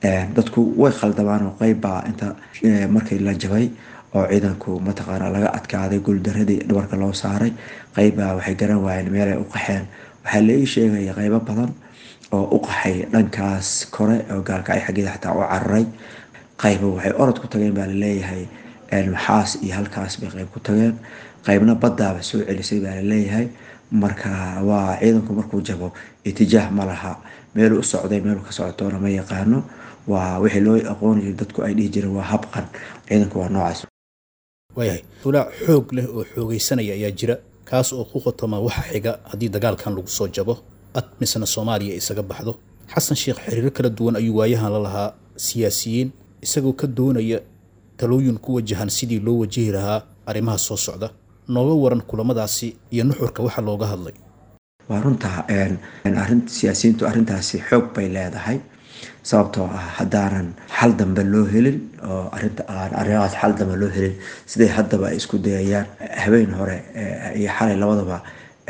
dadku way khaldamaan oo qeyb baa inta markii la jabay oo ciidanku mataqaana laga adkaaday guuldaradii dhabarka loo saaray qeybbaa waxay garan waayeen meelay u qaxeen waxaa la ii sheegaya qeybo badan oo u qaxay dhankaas kore oo gaalkacyo xaggeeda xataa u cararay qayba waxay orod ku tageen baa laleeyahay maxaas iyo halkaas bay qeyb ku tageen qeybna baddaaba soo celisay baa laleeyahay marka waa ciidanku markuu jabo itijaah ma laha meeluu u socday meeluu ka socotoona ma yaqaano waa wixii loo aqoon jiray dadku ay dhihi jireen waa habqan ciidanku waa noocaas waayahay walaac xoog leh oo xoogaysanaya ayaa jira kaas oo ku qotoma waxa xiga haddii dagaalkan lagu soo jabo ad misna soomaaliya isaga baxdo xasan sheekh xiriiro kala duwan ayuu waayahan la lahaa siyaasiyiin isagoo ka doonaya talooyin ku wajahan sidii loo wajihi lahaa arrimaha soo socda nooga waran kulamadaasi iyo nuxurka waxa looga hadlay waa runtaa arin siyaasiyiintu arrintaasi xoog bay leedahay sababtoo ah haddaanan xal dambe loo helin oo arinta aan arrimahaas xal dambe loo helin siday haddaba ay isku dayayaan habeen hore iyo xalay labadaba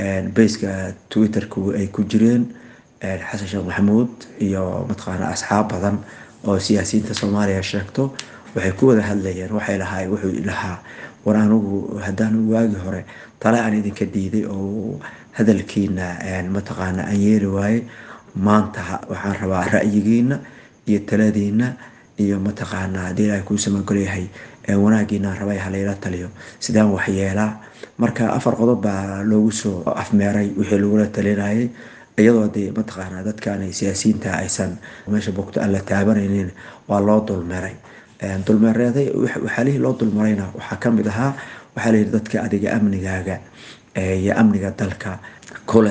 bayska twitterku ay ku jireen xasan sheekh maxamuud iyo mataqaana asxaab badan oo siyaasiyiinta soomaaliya sheegto waxay ku wada hadlayeen waxay lahaa wuxuu lahaa war anugu haddaan waagi hore tale aan idinka diiday oo hadalkiina mataqaana aan yeeli waaye maanta waxaan rabaa ra'yigiina iyo taladiina iyo mataqaana haddii ilaahay kuu samagolyahay wanaagiina aan rabay halayla taliyo sidaan waxyeelaa marka afar qodob baa loogu soo afmeeray wixii lagula talinayay iyadoo dee mataqaana dadkan siyaasiyiinta aysan meesha bogto aan la taabanaynin waa loo dulmeeray dulmeereeday waxaalihii loo dulmarayna waxaa kamid ahaa waxaa layidhi dadka adiga amnigaaga iyo amniga dalka kule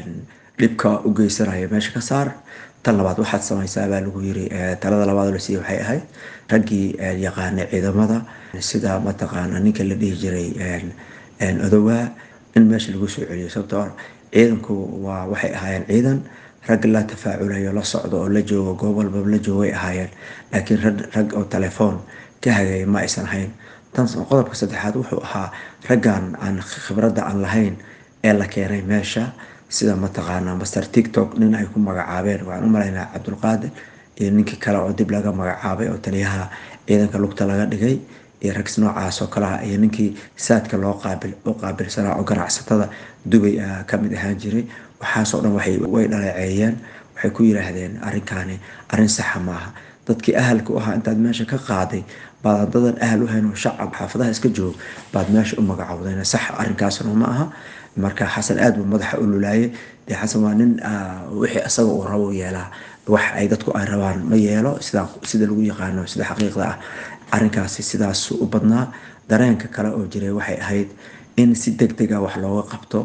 dhibka u geysanaya meesha ka saar tan labaad waxaad samaysaa baa lagu yiri talada labaad la siiyey waxay ahayd raggii yaqaanay ciidamada sida mataqaana ninka la dhihi jiray odowaa in meesha lagu soo celiyo sababtoo ciidanku waa waxay ahaayeen ciidan rag la tafaaculayo la socdo oo la joogo goob walbaba la joogay ahaayeen laakiin rag oo telefoon ka hagaya ma aysan ahayn tan qodobka saddexaad wuxuu ahaa raggan aan khibradda aan lahayn ee la keenay meesha sida mataqaana master tiktok nin ay ku magacaabeen waxaan u malaynaa cabdulqaadir iyo ninkii kale oo dib laga magacaabay oo taliyaha ciidanka lugta laga dhigay iyo rags noocaas oo kaleha iyo ninkii saadka loo qaabil u qaabilsanaa oo ganacsatada dubay ah kamid ahaan jiray waxaasoo dhan waxay way dhaleeceeyeen waxay ku yiraahdeen arrinkaani arrin saxa maaha dadkii ahalka u ahaa intaad meesha ka qaaday baad dadan ahal u hayn oo shacab xaafadaha iska joog baad meesha u magacowdeen sax arrinkaasna ma aha marka xasan aad buu madaxa u lulaayay dee xasan waa nin wixii isaga uu rabo yeelaa wax ay dadku ay rabaan ma yeelo sida sida lagu yaqaano sida xaqiiqda ah arrinkaasi sidaas u badnaa dareenka kale oo jiray waxay ahayd in si deg deg a wax looga qabto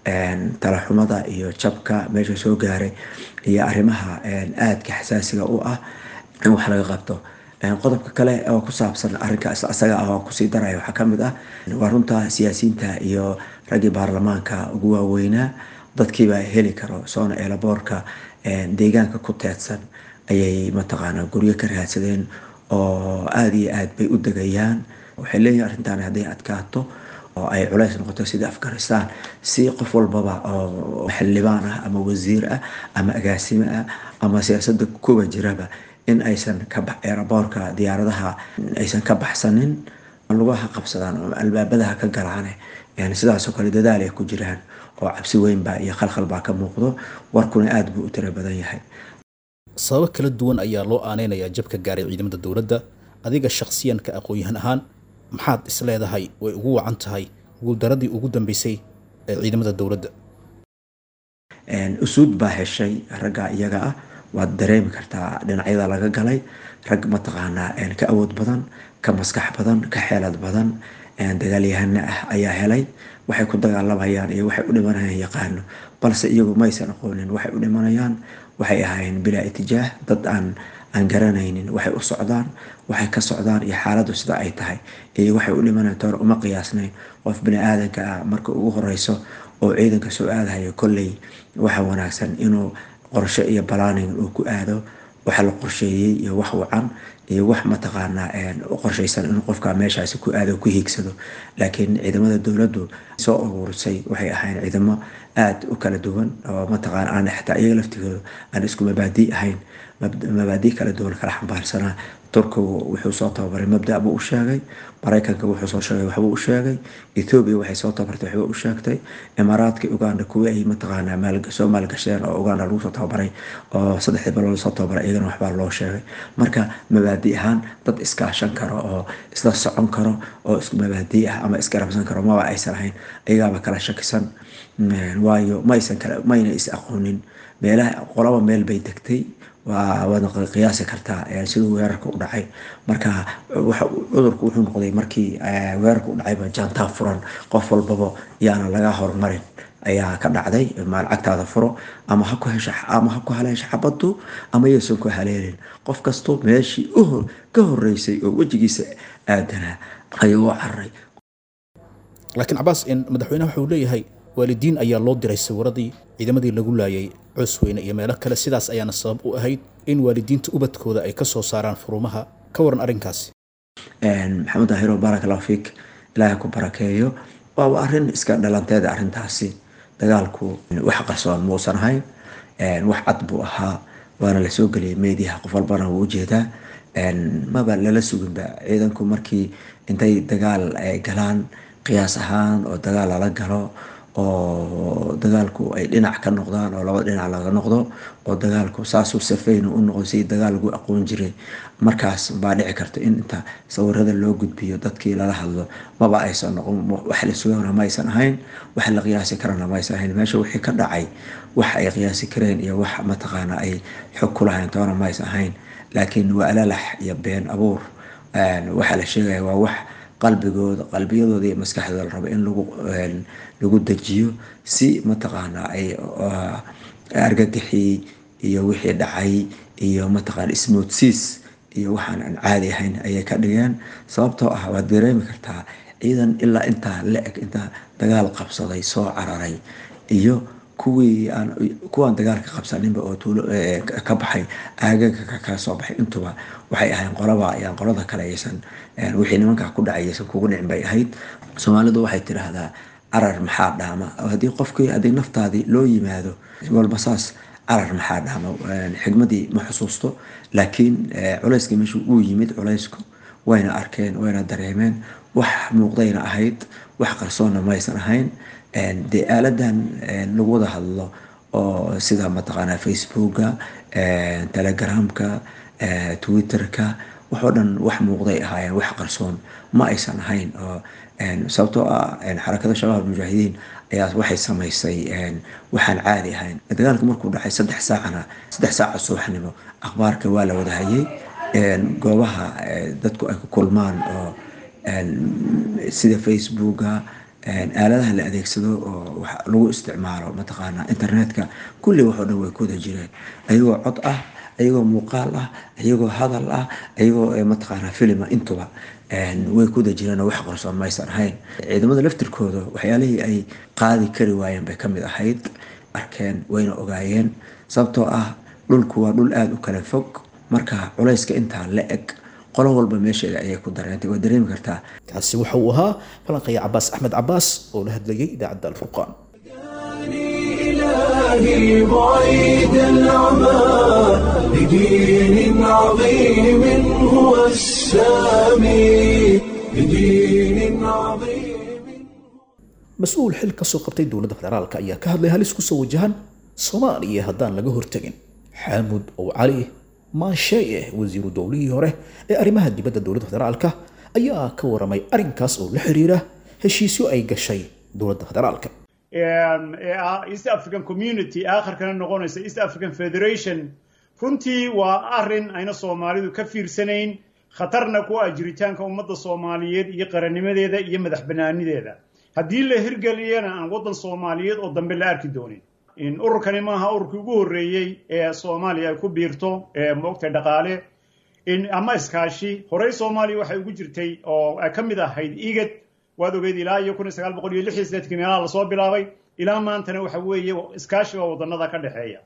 talaxumada iyo jabka meesha soo gaaray iyo arrimaha aadka xasaasiga u ah in wax laga qabto qodobka kale oo ku saabsan arrinka isaga ah oo kusii daraya waxaa kamid ah waa runta siyaasiyiinta iyo raggii baarlamaanka ugu waaweynaa dadkiibaa heli karo soona eelaboorka deegaanka ku teedsan ayay mataqaana guryo ka raadsadeen oo aada iyo aad bay u degayaan waxay leeyihin arrintan hadday adkaato oo ay culays noqoto sida afghanistan si qof walbaba oo xildhibaan ah ama wasiir ah ama agaasime ah ama siyaasada kuwa jiraba in aysan ka eeraboorka diyaaradaha aysan ka baxsanin lugaha qabsadaan oo albaabadaha ka galaane sidaasoo kale dadaal ay ku jiraan oo cabsi weynbaa iyo khalkhal baa ka muuqdo warkuna aada buu u tiro badan yahay sababo kala duwan ayaa loo aaneynayaa jabka gaaray ciidamada dowladda adiga shakhsiyanka aqoon-yahan ahaan maxaad is leedahay way ugu wacan tahay guuldaradii ugu dambeysay ee ciidamada dowladda usuud baa heshay ragga iyaga ah waad dareemi kartaa dhinacyada laga galay rag mataqaanaa ka awood badan ka maskax badan ka xeelad badan dagaalyahana ah ayaa helay waxay ku dagaalamayaan iyo waxay u dhimanayaan yaqaano balse iyagu maysan aqoonin waxay u dhimanayaan waxay ahaayeen bilaa itijaah dad aan aan garanaynin waxay u socdaan waxay ka socdaan iyo xaaladdu sida ay tahay iyo waxay u dhimanayaan toor uma qiyaasnayn qof bini aadanka ah marka ugu horeyso oo ciidanka soo aadahayo kolley waxa wanaagsan inuu qorshe iyo balaaning uu ku aado waxa la qorsheeyey iyo wax wacan iyo wax mataqaanaa u qorshaysan inuu qofka meeshaasi ku aado ku hiigsado laakiin ciidamada dowladdu soo uruurisay waxay ahayn ciidamo aada u kala duwan oo mataqaana aan xitaa iyaga laftigooda aan isku mabaadii ahayn mabaadii kala duwan kala xambaarsanaa turkigu wuxuu soo tababaray mabda buu u sheegay maraykanka wuxuu soo sheegay waxbuu u sheegay ethoobiya waxay soo tababartay waxbuu u sheegtay imaaraadka uganda kuwii ay mataqaanaa soo maalgasheen oo uganda lagu soo tababaray oo saddexdii bilood soo tababaray iyagana waxbaa loo sheegay marka mabaadi ahaan dad iskaashan karo oo isla socon karo oo isku mabaadi ah ama isgarabsan karo maba aysan ahayn iyagaaba kala shakisan waayo maysan kala mayna is aqoonin meelaha qolaba meel bay degtay waa waad qiyaasi kartaa siduu weerarka u dhacay marka cudurku wuxuu noqday markii weerarka u dhacayba jaantaa furan qof walbaba yaana laga horumarin ayaa ka dhacday maalcagtaada furo ama ha ku hesha ama ha ku haleesha xabadu ama yaysan ku haleelin qof kasto meeshii ka horeysay oo wejigiisa aadanaa ayuu u cararay laakiin cabaas madaxweynaha wuxuu leeyahay waalidiin ayaa loo diray sawiradii ciidamadii lagu laayay cosweyne iyo meelo kale sidaas ayaana sabab u ahayd in waalidiinta ubadkooda ay ka soo saaraan furumaha ka waran arrinkaasi maxamed ahiro baarak allahu fiik ilaahay ku barakeeyo waaba arrin iska dhalanteeda arrintaasi dagaalku wax qarsoon muusan ahayn wax cad buu ahaa waana lasoo geliyay meediyaha qof walbana wuu ujeedaa maba lala suginba ciidanku markii intay dagaal galaan qiyaas ahaan oo dagaal lala galo oo dagaalku ay dhinac ka noqdaan oo laba dhinac laga noqdo oo dagaalku saasuu safayna u noqdo si dagaal lagu aqoon jiray markaas baa dhici karta in inta sawirada loo gudbiyo dadkii lala hadlo maba aysan noqon wax la sugana ma aysan ahayn wax la qiyaasi karana ma aysan ahayn meesha wixii ka dhacay wax ay qiyaasi kareen iyo wax mataqaana ay xog ku lahayn toona ma aysan ahayn laakiin waa alalax iyo been abuur waxaa la sheegaya waa wax qalbigooda qalbiyadooda iyo maskaxdooda la rabo in lagu lagu dejiyo si mataqaana ay argagixii iyo wixii dhacay iyo mataqaana ismoodsiis iyo waxaan aan caadi ahayn ayay ka dhigeen sababtoo ah waad dareemi kartaa ciidan ilaa intaa la-eg intaa dagaal qabsaday soo cararay iyo kuwii aan kuwaan dagaalka qabsaninba oo tuulo ka baxay aagaga ka soo baxay intuba waxay ahayn qolaba ayaan qolada kale aysan wixii nimankaa ku dhacay aysan kugu dhicin bay ahayd soomaalidu waxay tidhaahdaa carar maxaa dhaama haddii qofkii haddii naftaadii loo yimaado walba saas carar maxaa dhaama xigmadii ma xusuusto laakiin culayska meeshu uu yimid culaysku wayna arkeen wayna dareemeen wax muuqdayna ahayd wax qarsoonna maysan ahayn dee aaladan lagu wada hadlo oo sida mataqaanaa facebooka telegramka twitterka waxoo dhan wax muuqday ahaayeen wax qarsoon ma aysan ahayn oo sababtoo ah xarakada shabaab mujaahidiin ayaa waxay samaysay waxaan caadi ahayn dagaalka markuu dhacay saddex saacana saddex saaca subaxnimo akhbaarka waa la wada hayay goobaha dadku ay ku kulmaan oo sida facebooka aaladaha la adeegsado oo lagu isticmaalo mataqaana internetka kulli waxoo dhan way ku wada jireen ayagoo cod ah ayagoo muuqaal ah ayagoo hadal ah ayagoo mataqaana filima intuba way ku wada jireen oo wax qarsoon maysan ahayn ciidamada laftirkooda waxyaalihii ay qaadi kari waayeen bay kamid ahayd arkeen wayna ogaayeen sababtoo ah dhulku waa dhul aada u kala fog marka culayska intaa la eg qolo walba meesheeda ayay ku dareentay waa dareemi kartaa kaasi waxa uu ahaa falanqaya cabaas axmed cabaas oo la hadlayay idaacadda alfurqaan إلهي بعيد العمى لدين عظيم هو السامي لدين عظيم mas-uul xil ka soo qabtay dowladda federaalka ayaa ka hadlay halis ku soo wajahan soomaaliya haddaan laga hortegin xaamud ow cali maansheeye wasiiru dowlihii hore ee arrimaha dibadda dowladda federaalka ayaa ka waramay arrinkaas oo la xiriira heshiisyo ay gashay dowladda federaalka ee ah east african community aakhirkana noqonaysa east african federation runtii waa arrin ayna soomaalidu ka fiirsanayn khatarna ku ah jiritaanka ummadda soomaaliyeed iyo qarannimadeeda iyo madax banaanideeda haddii la hirgeliyana aan waddan soomaaliyeed oo dambe la arki doonin ururkani maaha ururkii ugu horreeyey ee soomaaliya ay ku biirto moogtay dhaqaale ama iskaashi horey soomaaliya waxay ugu jirtay oo ay ka mid ahayd igad waad ogeyd ilaa iyo kun iyo sagaal boqol iyo lix iyo siddeedkii meelaha lasoo bilaabay ilaa maantana waxa weeye iskaashiga wadannada ka dhexeeya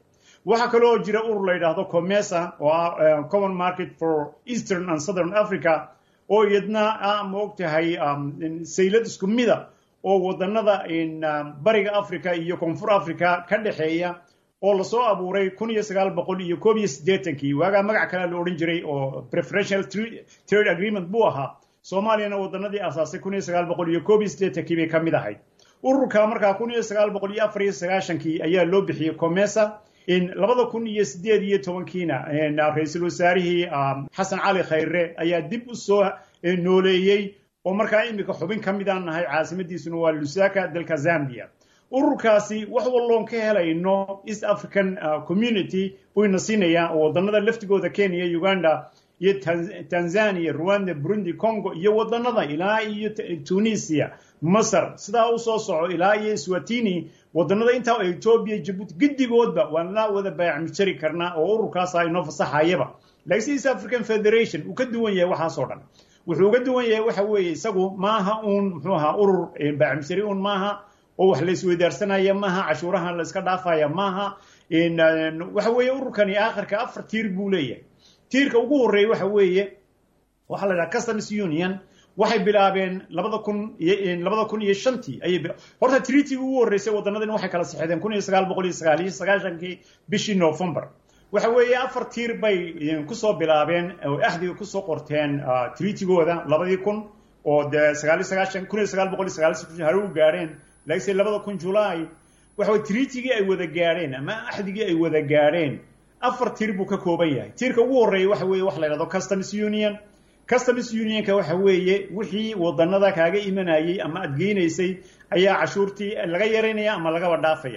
waxaa kaloo jira urur la yidhaahdo comesa oo ah common market for eastern and southern africa oo iyadna ah ma ogtahay saylad isku mida oo wadanada bariga africa iyo koonfur africa ka dhexeeya oo lasoo abuuray kun iyo sagaal boqol iyo koob iyo siddeetankii waagaa magac kale la odhan jiray oo preferential trade agreement buu ahaa soomaaliyana wadanadii asaasay kun iyo sagaal boqol iyo koob iyo siddeetankii bay ka mid ahayd ururka markaa kun iyo sagaal boqol iyo afar iyo sagaashankii ayaa loo bixiyey comesa labada kun iyo sideed iyo tobankiina ra-iisul wasaarihii xasan cali khayre ayaa dib u soo nooleeyey oo markaa iminka xubin ka midaan nahay caasimadiisuna waa lusaka dalka zambia ururkaasi wax walloon ka helayno east african community buyna siinayaa oo wadanada laftigooda kenya uganda iyo tanzania rwanda burundi congo iyo wadanada ilaa iyo tunisia masar sidaa u soo soco ilaa iyo swatini wadanada intaa etoobiya jabuuti giddigoodba waan la wada baayacmijari karnaa oo ururkaasa inoo fasaxayaba laakiin east african federation uu ka duwan yahay waxaasoo dhan wuxuu uga duwan yahay waxa weeye isagu maaha uun muxuu ahaa urur baayacmijari uun maaha oo wax la isweydaarsanaya maaha cashuurahan la iska dhaafaya maaha waxa weeye ururkani aakhirka afar tiir buu leeyahay tiirka ugu horreeya waxa weeye waxaa la dhaha customs union waxay bilaabeen labada kun labada kun iyo shantii ayay horta treatyga ugu horreysay wadanadan waxay kala sixdeen kun iyo sagaal boqol iyo sagaal iyo sagaashankii bishii november waxa weeye afar tiir bay kusoo bilaabeen oo axdiga kusoo qorteen treatygooda labadii kun oo dee sagaal iyo sagaashan kun iyo sagaal boqol iyo sagaal iyo hare u gaadheen laakiinse labada kun julaay waxa weye treatygii ay wada gaadheen ama axdigii ay wada gaadheen afar tiir buu ka kooban yahay tiirka ugu horreeya waxa weeye wax la yidhahdo customs union customs unionka waxa weeye wixii wadanada kaaga imanayay ama aad geynaysay ayaa cashuurtii laga yaraynaya ama lagaba dhaafaya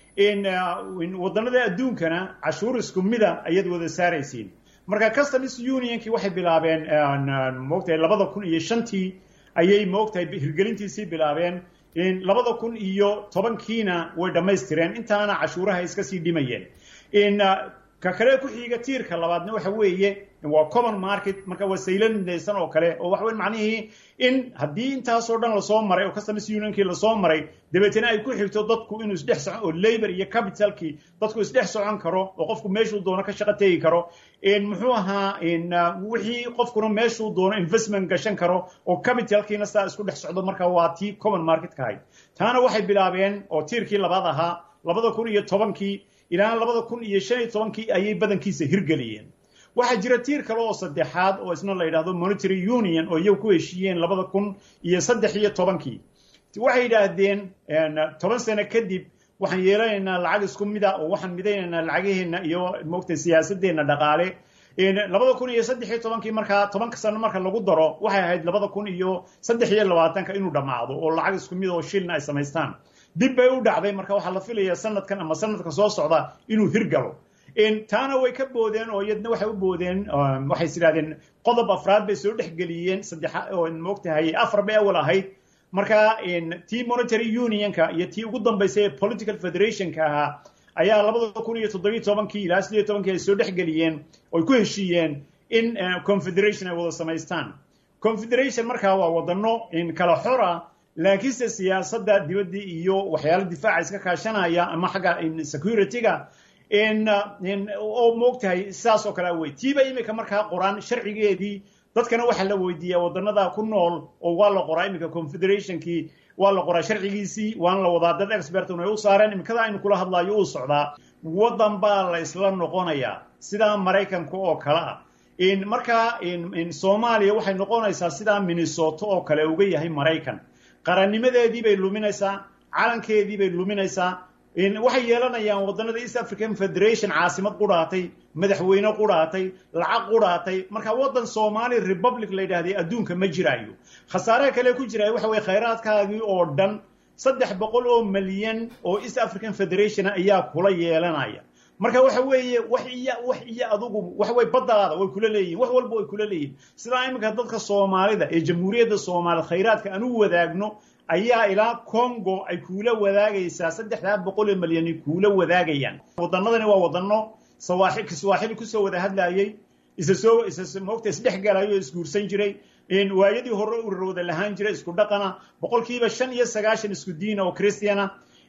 wadanada adduunkana cashuur isku mida ayaad wada saaraysiin marka customs unionkii waxay bilaabeen moogtahay labada kun iyo shantii ayay moogtahay hirgelintiisii bilaabeen labada kun iyo tobankiina way dhammaystireen intaana cashuuraha iska sii dhimayeen ka kale ku xiga tiirka labaadna waxa weeye waa common market marka waa saylan midaysan oo kale oo waxa weye macnihii in haddii intaasoo dhan lasoo maray oo customs unionkii lasoo maray dabeetana ay ku xigto dadku inuu isdhex socon oo labor iyo capitalkii dadku isdhex socon karo oo qofku meeshuu doono ka shaqo tegi karo muxuu ahaa wixii qofkuna meeshuu doono investment gashan karo oo capitalkiina saa isku dhex socdo marka waa tii common market ka ahayd taana waxay bilaabeen oo tiirkii labaad ahaa labada kun iyo tobankii ilaa labada kun iyo shan iyo tobankii ayay badankiisa hirgeliyeen waxaa jira tiir kale oo saddexaad oo isna la yidhaahdo monetary union oo iyagu ku heshiiyeen labada kun iyo saddex iyo tobankii waxay yidhaahdeen toban sano kadib waxaan yeelanaynaa lacag isku mida oo waxaan midaynaynaa lacagaheenna iyo moogtay siyaasadeenna dhaqaale labada kun iyo saddex iyo tobankii markaa tobanka sano marka lagu daro waxay ahayd labada kun iyo saddex iyo labaatanka inuu dhammaado oo lacag isku mid oo shilna ay samaystaan dib bay u dhacday marka waxaa la filayaa sanadkan ama sanadka soo socda inuu hirgalo taana way ka boodeen oo iyadna waxay u boodeen waxay is idhahdeen qodob afraad bay soo dhexgeliyeen saddex oo moogtahay afar bay awal ahayd marka tii monetary unionka iyo tii ugu dambaysay ee political federationka ahaa ayaa labada kun iyo toddobiyo tobankii ilaa siddeed tobankii ay soo dhexgeliyeen oy ku heshiiyeen in confederation ay wada samaystaan confederation markaa waa wadano kala xora laakiinse siyaasadda dibadda iyo waxyaala difaaca iska kaashanaya ama xagga security-ga oo moogtahay sidaas oo kale wey tiiba imika markaa qoraan sharcigeedii dadkana waxaa la weydiiyaa wadanada ku nool oo waa la qoraa iminka confederationkii waa la qoraa sharcigiisii waana la wadaa dad expertun ay u saareen imikada aynu kula hadlaayo uu socdaa waddan baa la isla noqonayaa sidaa maraykanka oo kale ah markaa soomaaliya waxay noqonaysaa sidaa minnesota oo kale uga yahay maraykan qarannimadeedii bay luminaysaa calankeedii bay luminaysaa waxay yeelanayaan wadanada east african federation caasimad qudhaatay madaxweyne qudhaatay lacag qudhaatay marka waddan somali republic la yidhahday adduunka ma jiraayo khasaaraha kale ku jiraayo waxa weye khayraadkaagii oo dhan saddex boqol oo milyan oo east african federation ayaa kula yeelanaya marka waxa weeye wax iyo wax iyo adugu waxa weye baddaada way kula leeyihin wax walba way kula leeyihin sidaa iminka dadka soomaalida ee jamhuuriyadda soomaaliyed khayraadka aan u wadaagno ayaa ilaa congo ay kuula wadaagaysaa saddexdaa boqol oo milyani kuula wadaagayaan wadanadani waa wadano swaaxili kusoo wada hadlayey isa soo isa moogta isdhex galayo oo isguursan jiray waayadii hore urur wada lahaan jiray isku dhaqana boqolkiiba shan iyo sagaashan isku diina oo christiana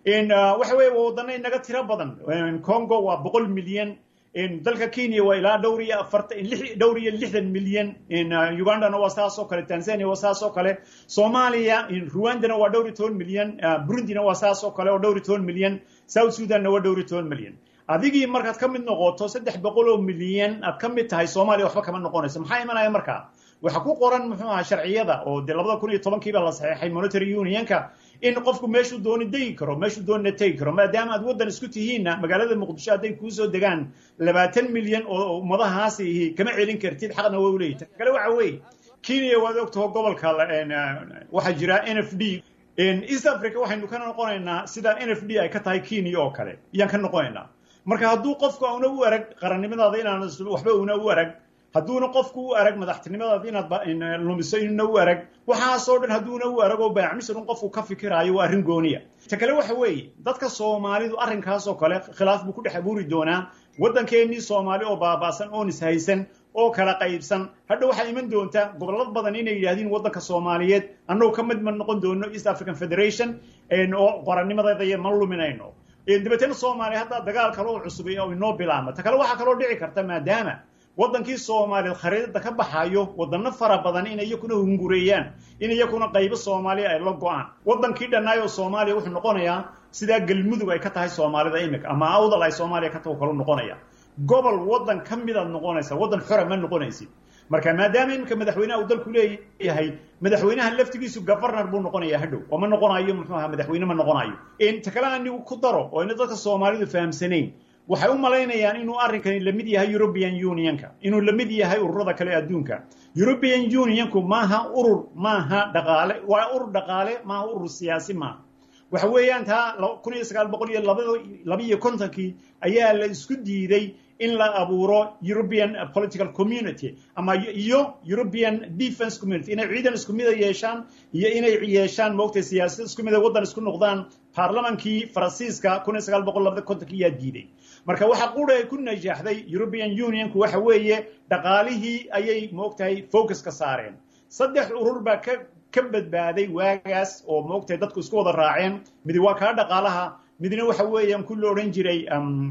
waxa weye waa wadana inaga tiro badan congo waa boqol milyan dalka kenya waa ilaa dhowr iyo afartan dhowr iyo lixdan milyan ugandana waa saas oo kale tanzania waa saas oo kale soomaaliya rwandana waa dhowr iyo toban milyan burundina waa saas oo kale oo dhowr iyo toban milyan south sudanna waa dhowr iyo toban milyan adigii markaad ka mid noqoto saddex boqol oo milyan aad ka mid tahay soomaaliya waxba kama noqonayso maxaa imanaya markaa waxa ku qoran muxuu ahaa sharciyada oo dee labada kun iyo tobankiiba la saxeexay monetary unionka in qofku meeshuu dooni degi karo meeshuu doonina tegi karo maadaama aad waddan isku tihiinna magaalada muqdisho hadday kuusoo degaan labaatan milyan oo ummadahaasi ihi kama celin kartid xaqna waa uleeyahy ta kale waxa weeye kenya waad ogtaho gobolka waxaa jira n f d east africa waxaynu ka noqonaynaa sida n f d ay ka tahay kenya oo kale iyaan ka noqonaynaa marka hadduu qofku una u arag qarannimadaada inaan waxba una u arag hadduuna qofku u arag madaxtinimadaada inaad lumiso inuna u arag waxaasoo dhan hadduuna u arag oo baacmisir un qofku ka fikiraayo waa arrin gooniya ta kale waxa weeye dadka soomaalidu arrinkaasoo kale khilaaf buu ku dhex abuuri doonaa waddankeennii soomaali oo baaba'san oon ishaysan oo kala qaybsan hadha waxaa iman doonta gobolad badan inay yidhahdiin waddanka soomaaliyeed annagu ka mid ma noqon doono east african federation oo qorannimadeeda ma luminayno dabeetana soomaaliya hadda dagaal kale oo cusub oo inoo bilaabma ta kale waxaa kaloo dhici karta maadaama waddankii soomaaliyeed khariidada ka baxayo wadano fara badan in iyakuna hungureeyaan in iyakuna qaybo soomaaliya ay la go-aan waddankii dhannaayoo soomaaliya wuxuu noqonayaa sidaa galmudug ay ka tahay soomaalida imika ama awdal ay soomaaliya ka taho kalu noqonaya gobol waddan ka midaad noqonaysa waddan xora ma noqonaysid marka maadaama iminka madaxweynaha uu dalku leeyahay madaxweynaha laftigiisu governor buu noqonaya hadhow oo ma noqonayo muxuu ahaa madaxweyne ma noqonayo ta kale anigu ku daro oo ina dadka soomaalidu fahamsanayn waxay u malaynayaan inuu arrinkani lamid yahay european unionka inuu lamid yahay ururada kale adduunka european unionku maaha urur maaha dhaqaale waa urur dhaqaale maaha urur siyaasi maaha waxa weeyaan taa kun iyo sagaal boqol iyo labiyo kontonkii ayaa la isku diiday in la abuuro european political community ama iyo european defense community inay ciidan isku mida yeeshaan iyo inay yeeshaan moogtay siyaasad isku mida waddan isku noqdaan baarlamankii faransiiska kun iyo sagaal boqol labada kontonkii yaa diiday marka waxa qura ay ku najaaxday european unionku waxa weeye dhaqaalihii ayay moogtahay focus ka saareen saddex urur baa ka ka badbaaday waagaas oo moogtahay dadku isku wada raaceen midi waa kaa dhaqaalaha midna waxa weeyaan ku la odhan jiray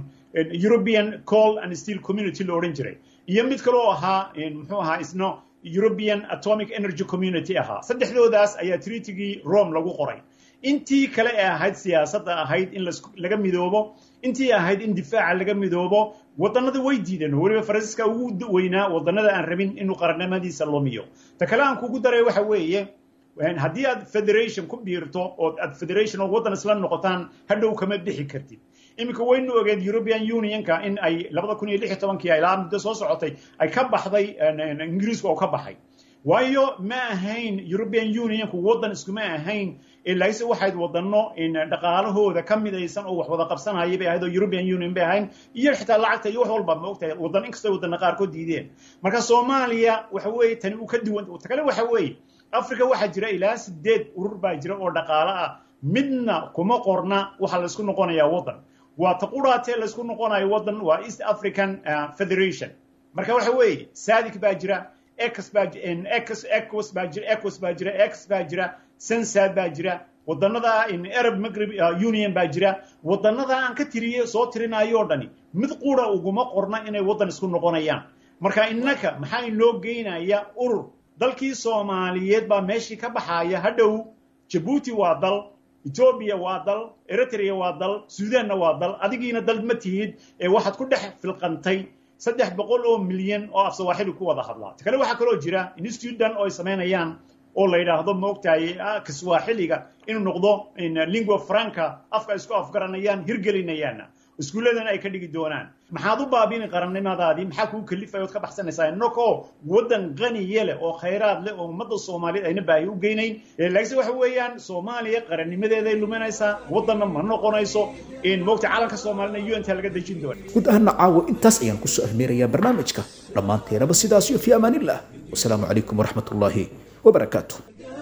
european coal and steel community la odhan jiray iyo mid kaloo ahaa muxuu ahaa isna european atomic energy community ahaa saddexdoodaas ayaa treatigii rome lagu qoray intii kale ee ahayd siyaasadda ahayd in laga midoobo intii ahayd in difaaca laga midoobo wadannada way diideen weliba faransiiska ugu weynaa wadannada aan rabin inuu qarannimadiisa lumiyo ta kale aan kugu daray waxa weeye haddii aad federation ku biirto oo aad federation oo waddan isla noqotaan hadhow kama bixi kartid iminka waynu ogeed european unionka in ay labada kun iyo lix iyo tobankii ilaa muddo soo socotay ay ka baxday ingiriisku oo ka baxay waayo ma ahayn european unionku waddan iskuma ahayn laakiinse waxayd wadano dhaqaalahooda ka midaysan oo wax wada qabsanaya bay ahayd oo european union bay ahayn iyo xitaa lacagta iyo wax walba ma ogtahay wadan inkastoo wadana qaarkood diideen marka soomaaliya waxa weeye tani uu ka duwan ta kale waxa weeye africa waxaa jira ilaa sideed urur baa jira oo dhaqaale ah midna kuma qorna waxa laysku noqonayaa waddan waa ta quraatee laysku noqonayo waddan waa east african federation marka waxa weeye saadic baa jira ex baa ex ecos baa jira ecos baa jira ex baa jira sensad baa jira wadanada arab maghrib union baa jira wadanada aan ka tiriye soo tirinayo o dhani mid qura uguma qorna inay waddan isku noqonayaan marka innaka maxaa inoo geynaya urur dalkii soomaaliyeed baa meeshii ka baxaya hadhow jabuuti waa dal etoobiya waa dal eritrea waa dal suudanna waa dal adigiina dal ma tihid ee waxaad ku dhex filqantay saddex boqol oo milyan oo af sawaaxili ku wada hadlaa ta kale waxaa kaloo jira institudan oo ay samaynayaan oo la yidhaahdo maogtahay kiswaaxiliga inuu noqdo lingua franca afka isku afgaranayaan hirgelinayaanna iskuulladan ay ka dhigi doonaan maxaad u baabini qarannimadaadii maxaa kuu kalifaya ood ka baxsanaysaa innakoo waddan qaniye leh oo khayraad leh oo ummadda soomaaliyeed ayna baahi u geynayn laakiinse waxa weeyaan soomaaliya qarannimadeeday luminaysaa waddanna ma noqonayso moogta calanka soomaalina unta laga dejin doona guud ahaana caawa intaas ayaan kusoo ahmeerayaa barnaamijka dhammaanteenaba sidaas iyo fi amaanillah wasalaamu calaykum waraxmat ullaahi wabarakaatu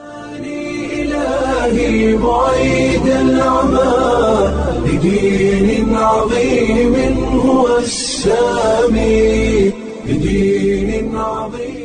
إلهي بعيد العمى بدين عظيم هو السامي بدين عظيم